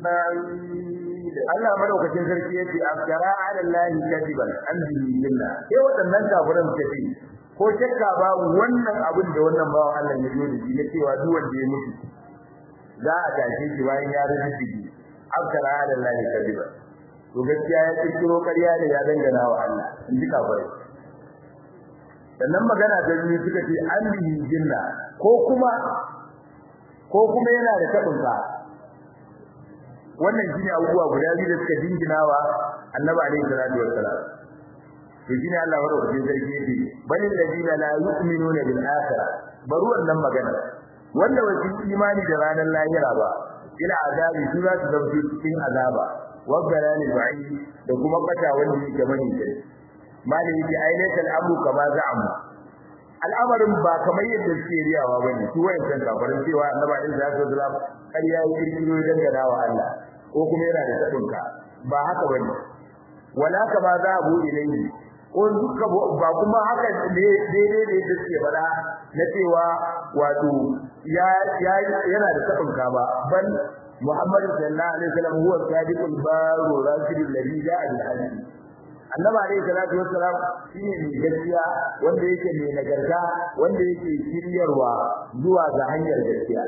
البعيد Allah madaukakin sarki yace aftara ala Allah kadiban an bihi jinna sai wadannan kafiran tafi ko shakka ba wannan abin da wannan bawan Allah ya yi da shi cewa duk wanda ya mutu za a tashi shi bayan ya rubuce shi aftara ala Allah kadiban to gaskiya ya kirkiro ƙarya da ya dangana wa Allah in ji kafirai sannan magana da ni suka ce an bihi jinna ko kuma ko kuma yana da tabin ka wannan shine abubuwa guda biyu da suka dinginawa annabi alaihi salatu wassalam to shine Allah wa rabbi sarki yake bal ladina la yu'minuna bil akhirah bari wannan magana wanda wasu imani da ranar lahira ba ila azabi su za su zama cikin azaba wa galalil ba'i da kuma kata wanda yake mani kai malai yake ainihin al'amru kama za'amu al'amarin ba kamar yadda suke riyawa bane su wayancan kafarin cewa annabi alaihi salatu wasallam ƙarya ya kirkiro dangana wa Allah ko kuma yana da tabinka ba haka bane wala kama za'abu ilayhi ko duka ba kuma haka ne daidai da yadda suke faɗa na cewa wato ya yana da tabinka ba ban Muhammadu sallallahu alaihi wasallam huwa sadiqul baru rasulul ladhi ja'a bil hadith annabi alayhi salatu wassalam shine mai gaskiya wanda yake mai nagarta wanda yake shiryarwa zuwa ga hanyar gaskiya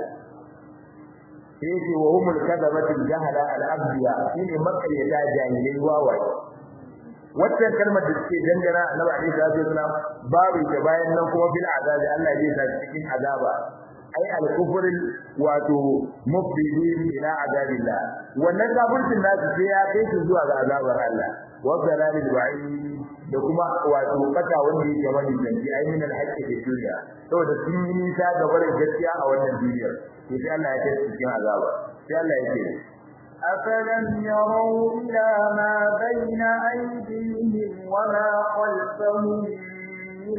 yake wa humul kadabatul jahala al abdiya shine makaryata jahilai wawaye wannan kalmar da suke dangana annabi alayhi salatu wassalam babu ta bayan nan kuma bil azabi Allah zai sa cikin azaba ai al kufr wato mufsidin ila azabillah wannan kafircin nasu sai ya kai su zuwa ga azabar Allah wa dalalil ba'id da kuma wato kata wanda yake mani danci ai min al-haqqi fi dunya saboda sun yi nisa ga barin gaskiya a wannan duniyar to sai Allah ya kai su cikin azaba sai Allah ya ce أفلم يروا إلى ما بين أيديهم وما خلفهم من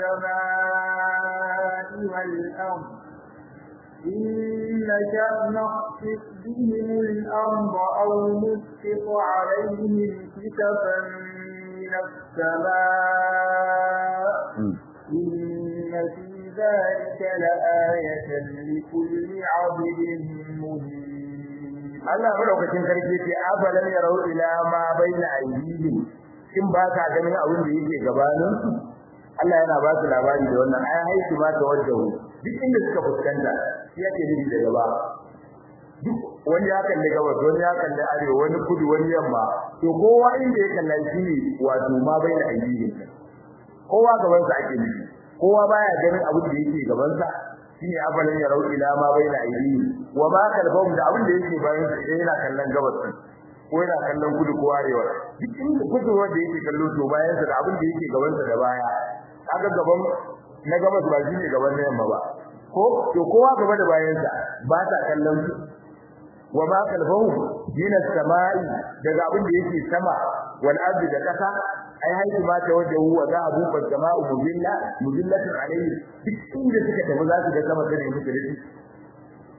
السماء والأرض إن نشأ نخسف بهم الأرض أو نسقط عليهم كسفا من السماء إن في ذلك لآية لكل عبد منيب Allah madaukakin sarki ce afalam yarau ila ma baina aydihim in ba ka ganin abin da yake gabanin su Allah yana ba su labari da wannan ai haisu ma ta wajahu duk inda suka fuskanta shi yake nufi da gaba duk wani ya kalli gabas wani ya kalli arewa wani kudu wani yamma to kowa inda ya kalla shi ne wato ma baina aydihim kowa gaban sa ake nufi kowa baya ganin abin da yake gaban sa shine afalan ya rau ila ma baina aidi wa ma kalbahum da abin da yake bayan su idan yana kallon gabas ko yana kallon kudu ko arewa duk inda kudu wanda yake kallo to bayan sa da abin da yake gaban sa da baya kaga gaban na gabas ba shine gaban na yamma ba ko to kowa gaba da bayan sa ba ta kallon su wa ma kalbahum min as-sama'i daga abin da yake sama wal ardi da kasa ai haihu ma ta wajen huwa za a buɓa jama'u mujilla mujillatin alayhi duk inda suka tafi za su ga sama da musu da shi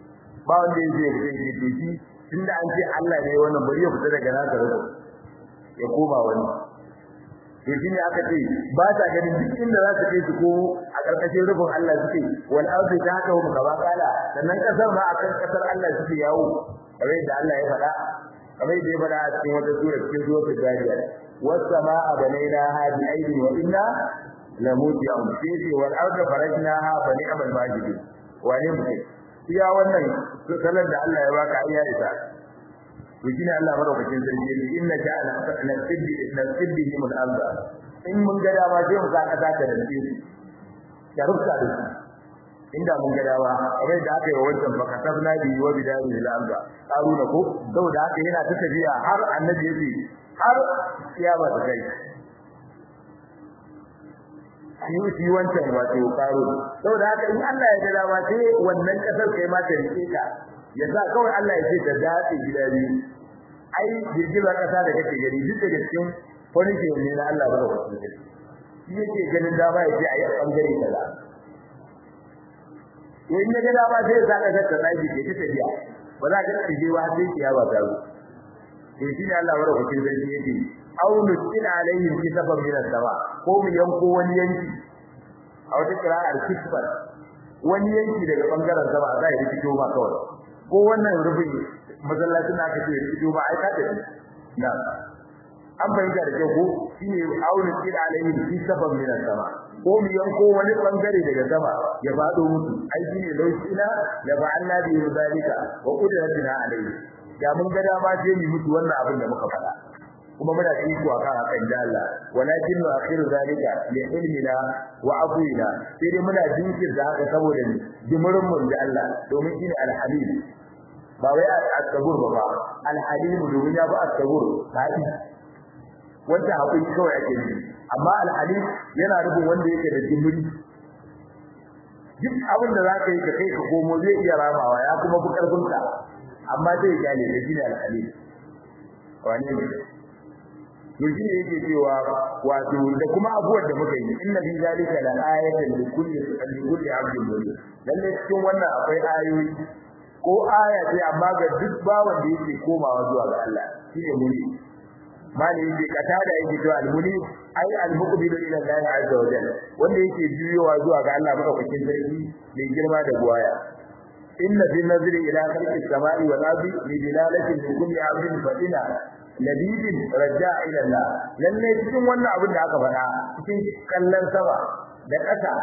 ba wanda yake da shi to shi tunda an ce Allah ne wannan bari ya fita daga nasa rubu ya koma wani to shine aka ce ba ta ganin duk inda za su kai su ko a karkashin rubun Allah suke wal ardi ta haka hum gaba kala sannan kasar ma akan kasar Allah suke yawo kamar yadda Allah ya faɗa kamar yadda ya faɗa a cikin wata sura cikin suratul Zariyat was samaa banaynaha bi aydin wa inna lamuti'un fihi wal ardi farajnaha fa ni'mal majidun wane mutum iya wannan salar da Allah ya baka iya isa to shine Allah madaukakin sarki yace inna ja'ala nasibbi nasibbi min al-arda in mun ga dama sai mu saka ta da dace ya rufta da shi inda mun ga dama kamar da aka yi wa wancan baka tabna bi wa bidari al-arda karuna ko saboda haka yana ta tafiya har annabi yace har kiyama ta kai shi shi wancan wato karo saboda haka in Allah ya ga dama sai wannan kasar kai ma ta rike ka ya sa kawai Allah ya ce ta dace gida biyu ai girgizar kasa da kake gani duk da cikin punishment ne na Allah bada wasu gari shi yake ganin dama ya ce ayi bangare kaza to in ya ga dama sai ya saka ta tsaji ke ta tafiya ba za ka tsige ba sai kiyawa ta zo to shi ne Allah bada wasu gari yake aw nusil alaihim kisafan min as-sama ko mu yanko wani yanki a wata kira'ar kisfar wani yanki daga bangaren sama za ya rikito ma kawai ko wannan rubin masallacin da aka ce rikito ma ai ka tafi na an bayyana da kyau ko shine aw nusil alaihim kisafan min as-sama ko mu yanko wani bangare daga sama ya fado musu ai shine laushina la ba'alna bi zalika wa qudratina alaihi ya mun ga dama sai mu mutu wannan abin da muka faɗa kuma muna da iko akan hakan da Allah walakin wa akhiru zalika li ilmina wa afwina sai dai muna jinkir da haka saboda ni jimirin mun da Allah domin shine al-halim ba wai al-sabur ba al-halim domin ya ba al-sabur hadi wanda hakuri kawai ake yi amma al-halim yana rubun wanda yake da jimiri duk abin da zaka yi ka kai ka komo zai iya ramawa ya kuma bu karfinka amma zai gane da shine al-halim wani ne to shi ne yake cewa wato da kuma abuwar da muka yi inna fi zalika la ayatan li kulli li kulli abdin murid lalle cikin wannan akwai ayoyi ko aya ce amma ga duk bawan da yake komawa zuwa ga Allah shine muni mali yake kata da yake cewa al-muni ai al-muqbilu ila Allah azza wa jalla wanda yake juyowa zuwa ga Allah madaukakin sarki mai girma da buwaya inna fi nazri ila khalqi samai wal ardi li dilalatin li kulli abdin fadina labibin raja ila Allah lalle cikin wannan abin da aka faɗa cikin kallon sama da ƙasa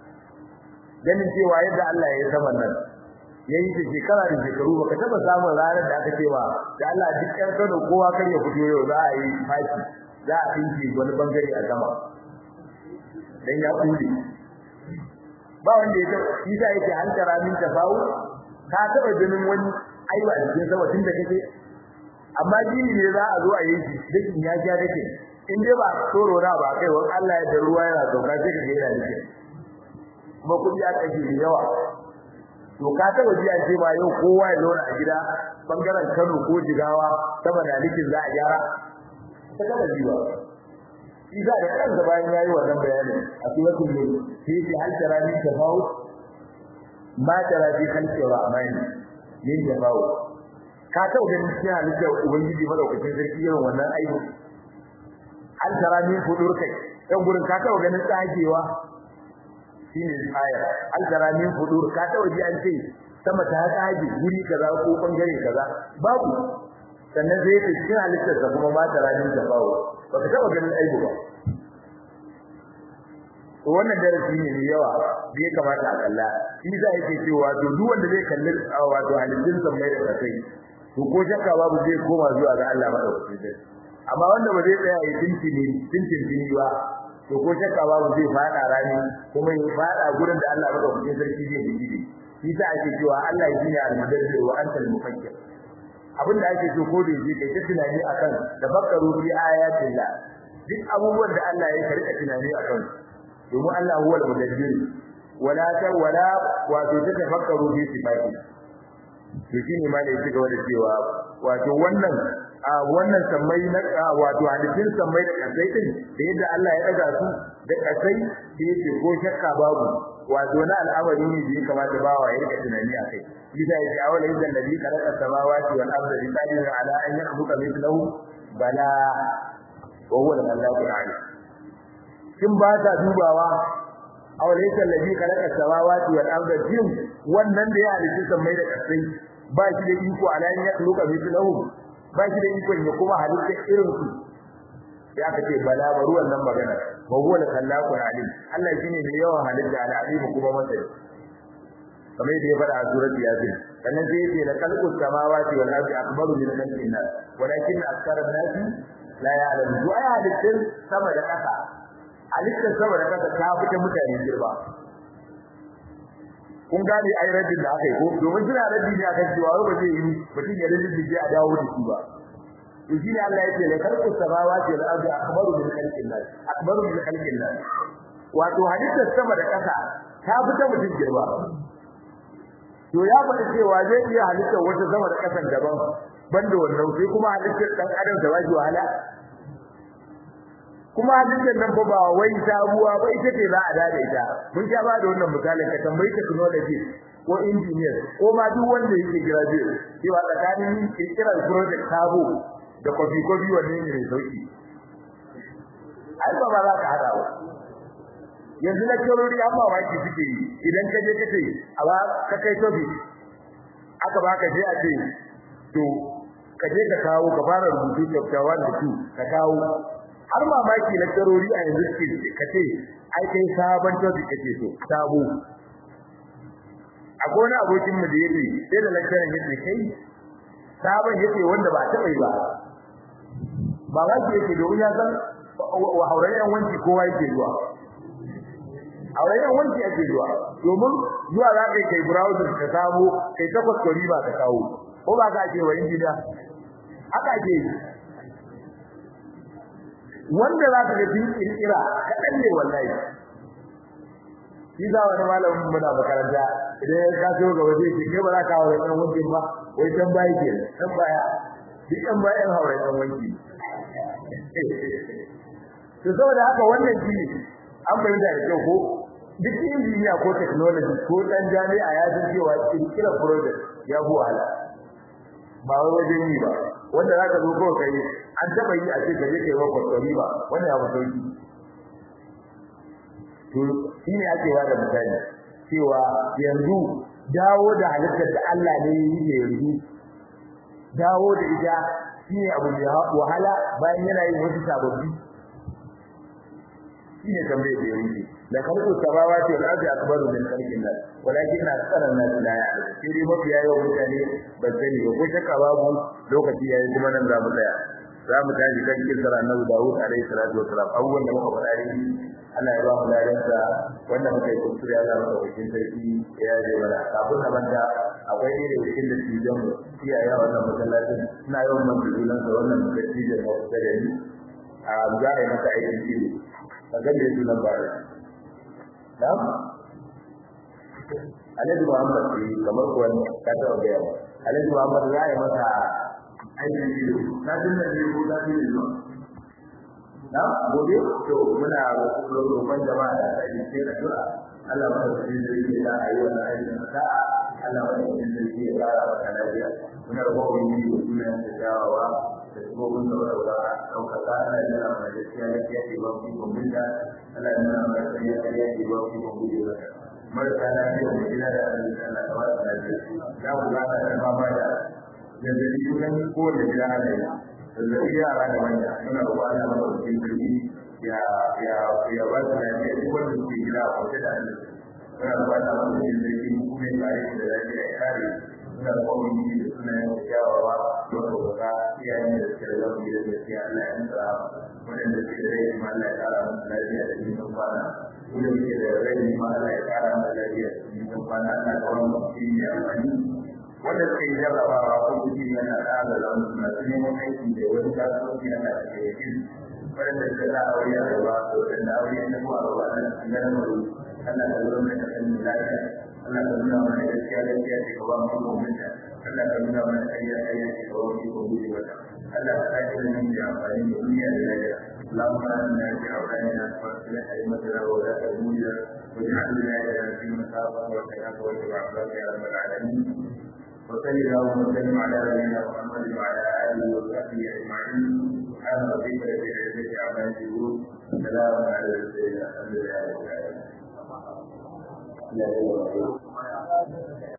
ganin cewa yadda Allah ya yi saman nan yayi da shekara da shekaru baka taba samun ranar da aka cewa da Allah duk ƴan Kano kowa kan ya fito yau za a yi faki za a tinki wani bangare a sama dan ya kudi ba wanda ya taba shi sa yake an tara min tafawu ka taba ganin wani aiwa a cikin sama tun da kake amma gini ne za a zo a yi shi dakin ya ja dake in dai ba tsoro na ba kai wani Allah ya da ruwa yana sauka sai ka ga yana dake kuma kudi ya kashe da yawa to ka taba ji an ce ma yau kowa ya zauna a gida bangaren Kano ko Jigawa sama da likin za a gyara ta kada ji ba Isa da kansa bayan yayi wannan bayani a suratul mulk sai ce hal tarani tafawut ma tara fi khalqi rahmani min tafawut ka taɓa ganin cikin halittar ubangiji madaukakin sarki irin wannan aibu an tara min fudur kai dan gurin ka taɓa ganin tsagewa shine ayar an tara min fudur ka taɓa ji an ce sama ta tsage guri kaza ko bangare kaza babu sannan sai ta cikin halittar sa kuma ma tara min tafawo baka taɓa ganin aibu ba to wannan darasi ne mai yawa da ya kamata a kalla shi za yake cewa to duk wanda zai kalli wato halittun sa mai da kai to ko shakka babu zai koma zuwa ga Allah madaukakin sarki amma wanda ba zai tsaya ya tintini tintini ba to ko shakka babu zai fada rani kuma ya fada gurin da Allah madaukakin sarki zai bidi shi sa ake cewa Allah shi ne al-mudabbir wa anta al-mufakkir abin da ake so ko da yake kai ta tunani akan tafakkaru fi ayatillah duk abubuwan da Allah ya karka tunani akan domin Allah huwa al-mudabbir wala ta wala wato ta tafakkaru fi sifati to shine ma ne yake gaba da cewa wato wannan a wannan sammai na wato hadisin sammai da kasai din da yadda Allah ya daga su da kasai da yake ko shakka babu wato na al'amari ne da ya kamata bawa ya rika tunani a kai bisa yake awala yadda nabi khalaqa samawati wal arda bi qadirin ala an yakhluqa mithlahu bala wa huwa al-khallaqu al-alim kin ba ta dubawa aw laysa alladhi khalaqa samawati wal arda jin wannan da ya halitta sammai da kasai ba shi da iko ala ya khluqa mithlahu ba shi da iko ya kuma halitta irin su ya kace bala baru wannan magana wa huwa al-khallaqu al-alim Allah shine mai yawan halitta al-alim kuma masai kamar yadda ya faɗa a surat yasin sannan sai yace la khalqus samawati wal ardi akbaru min khalqin nas walakin aktsara an-nas la ya'lamun wa ya halittin sama da ƙasa halittar sama da ƙasa ta fita mutane girba kun gane ai raddin da aka yi ko domin suna raddi ne akan cewa ba zai yi mutum ya raddi da a dawo da shi ba to shine Allah yake la khalqus samawati wal ardi akbaru min khalqin nas akbaru min khalqin nas wato halittar sama da ƙasa ta fita mutum girba to ya faɗi cewa zai iya halittar wata sama da ƙasan daban banda wannan sai kuma halittar dan adam da waji wahala kuma halittar nan fa ba wai sabuwa ba ita ce za a dade ita mun sha ba da wannan misalin ka tambayi technology ko engineer ko ma duk wanda yake graduate cewa tsakanin kirkirar project sabo da kofi kofi wanne ne mai sauki ai ba ba za ka hada ba yanzu na kirori amma waki suke yi idan ka je ka ce a ba ka kai tobi aka baka je a ce to ka je ka kawo ka fara rubutu chapter 1 da 2 ka kawo har mamaki na kirori a yanzu suke ka ce ai kai sabon tobi kake so sabo akwai wani abokin mu da yake sai da lecturer yake kai sabon yake wanda ba taɓa yi ba ba waki yake domin ya san wa haurayen wanki kowa yake zuwa a wajen wanki ake zuwa domin zuwa za ka kai browser ka samu kai takwas ko riba ka kawo ko ba ka ake wa injiniya haka ake wanda za ka ga din kirkira kaɗan ne wallahi shi za wani malamin muna makaranta idan ya kaso ga waje ke kai ba za ka hawa ɗan wanki ba wai dan baya ke dan baya duk ɗan bayan hawa ɗan wanki to saboda haka wannan shi ne an fahimta da kyau ko duk injiniya ko technology ko dan jami'a ya san cewa kirkira project ya bu wahala ba wai wajen yi ba wanda zaka zo ko kai an taba yi a ce ka je kai wa kwastori ba wannan ya mutu to shine ake wa da misali cewa yanzu dawo da halittar da Allah ne yi ne yanzu dawo da ita shine abu mai wahala bayan yana yin wasu sababbi shine tambayar da yanzu la khalqu samawati wal ardi akbaru min khalqin nas walakin aktsara an-nas la ya'lamun sai dai mafi yawan mutane ba sani ba ko shakka babu lokaci yayi kuma nan za mu tsaya za mu tashi kan kisar annabi Dawud alaihi salatu wasalam abubuwan da muka faɗa ne Allah ya ba mu ladansa wanda muka yi kuskure Allah muka wakil sarki ya je mana kafin na banta akwai ne da wakil da tijan mu iyaye wannan masallacin ina yawan man julansa wannan dattijan da kusa da ni a za a yi masa aikin ido ka ga me sunan ba Na'am? Alhaji Muhammad ne kamar kuwa ka taɓa gaya ba. Alhaji Muhammad za a yi masa aikin ido. Na tuna ne ko na tuna ne Na gobe to muna roƙon jama'a da ta yi sai addu'a. Allah ba ta yi zai yi da a yi wannan aikin sa'a. Allah ba ta yi zai yi ya ƙara maka lafiya. Muna roƙon yi da sunan da jawawa da tsohon da wadda ɗaukaka ana yi da mai gaskiya gaskiya ke ba ku kumbinta Allah ya nuna mana sai ya kariya ke ba ku kumbinta mata marasa lafiya da gida da arziki Allah ta wata lafiya za ku ga ana da fama da zazzabi kusan kowane gida ana yi zazzabi yara da manya muna roƙon Allah mana wakil sarki ya ya ya ba su lafiya duk wanda suke gida a kwace da arziki muna roƙon Allah mana wakil sarki kuma ya kare shi da lafiya ya kare suna da kwamini da sunayen kyawawa don ɗaukaka iyayen da suke da zafi da gaskiya Allah ya nuna waɗanda suke da rai ma Allah ya ƙara musu lafiya da nisan kwana wanda suke da rai ma Allah ya ƙara musu lafiya da nisan kwana Allah ka wani mafi ne amfani wanda suka yi jarrabawa ko kuɗi yana ƙara da wani masu neman aiki da wani kasuwanci yana da ke yakin waɗanda suka za a aure a gaba da waɗanda aure ya tafi a gaba na cikin ganin maru Allah ka zama da kasan lafiya Allah ka nuna mana gaskiya gaskiya ce ka ba mu mutunta Allah ka nuna mana ƙarya ƙarya ce ka ba mu ikon guje mata Allah ka sake da nan da amfani da duniya da lafiya اللهم آمنا في أوطاننا وأصلح أئمتنا وولاة أمورنا واجعل ولايتنا في مصابك وخيرك واتبع عبادك يا رب العالمين وصل اللهم وسلم على نبينا محمد وعلى آله وصحبه أجمعين سبحان ربك رب العزة عما يصفون سلام على المرسلين الحمد لله رب العالمين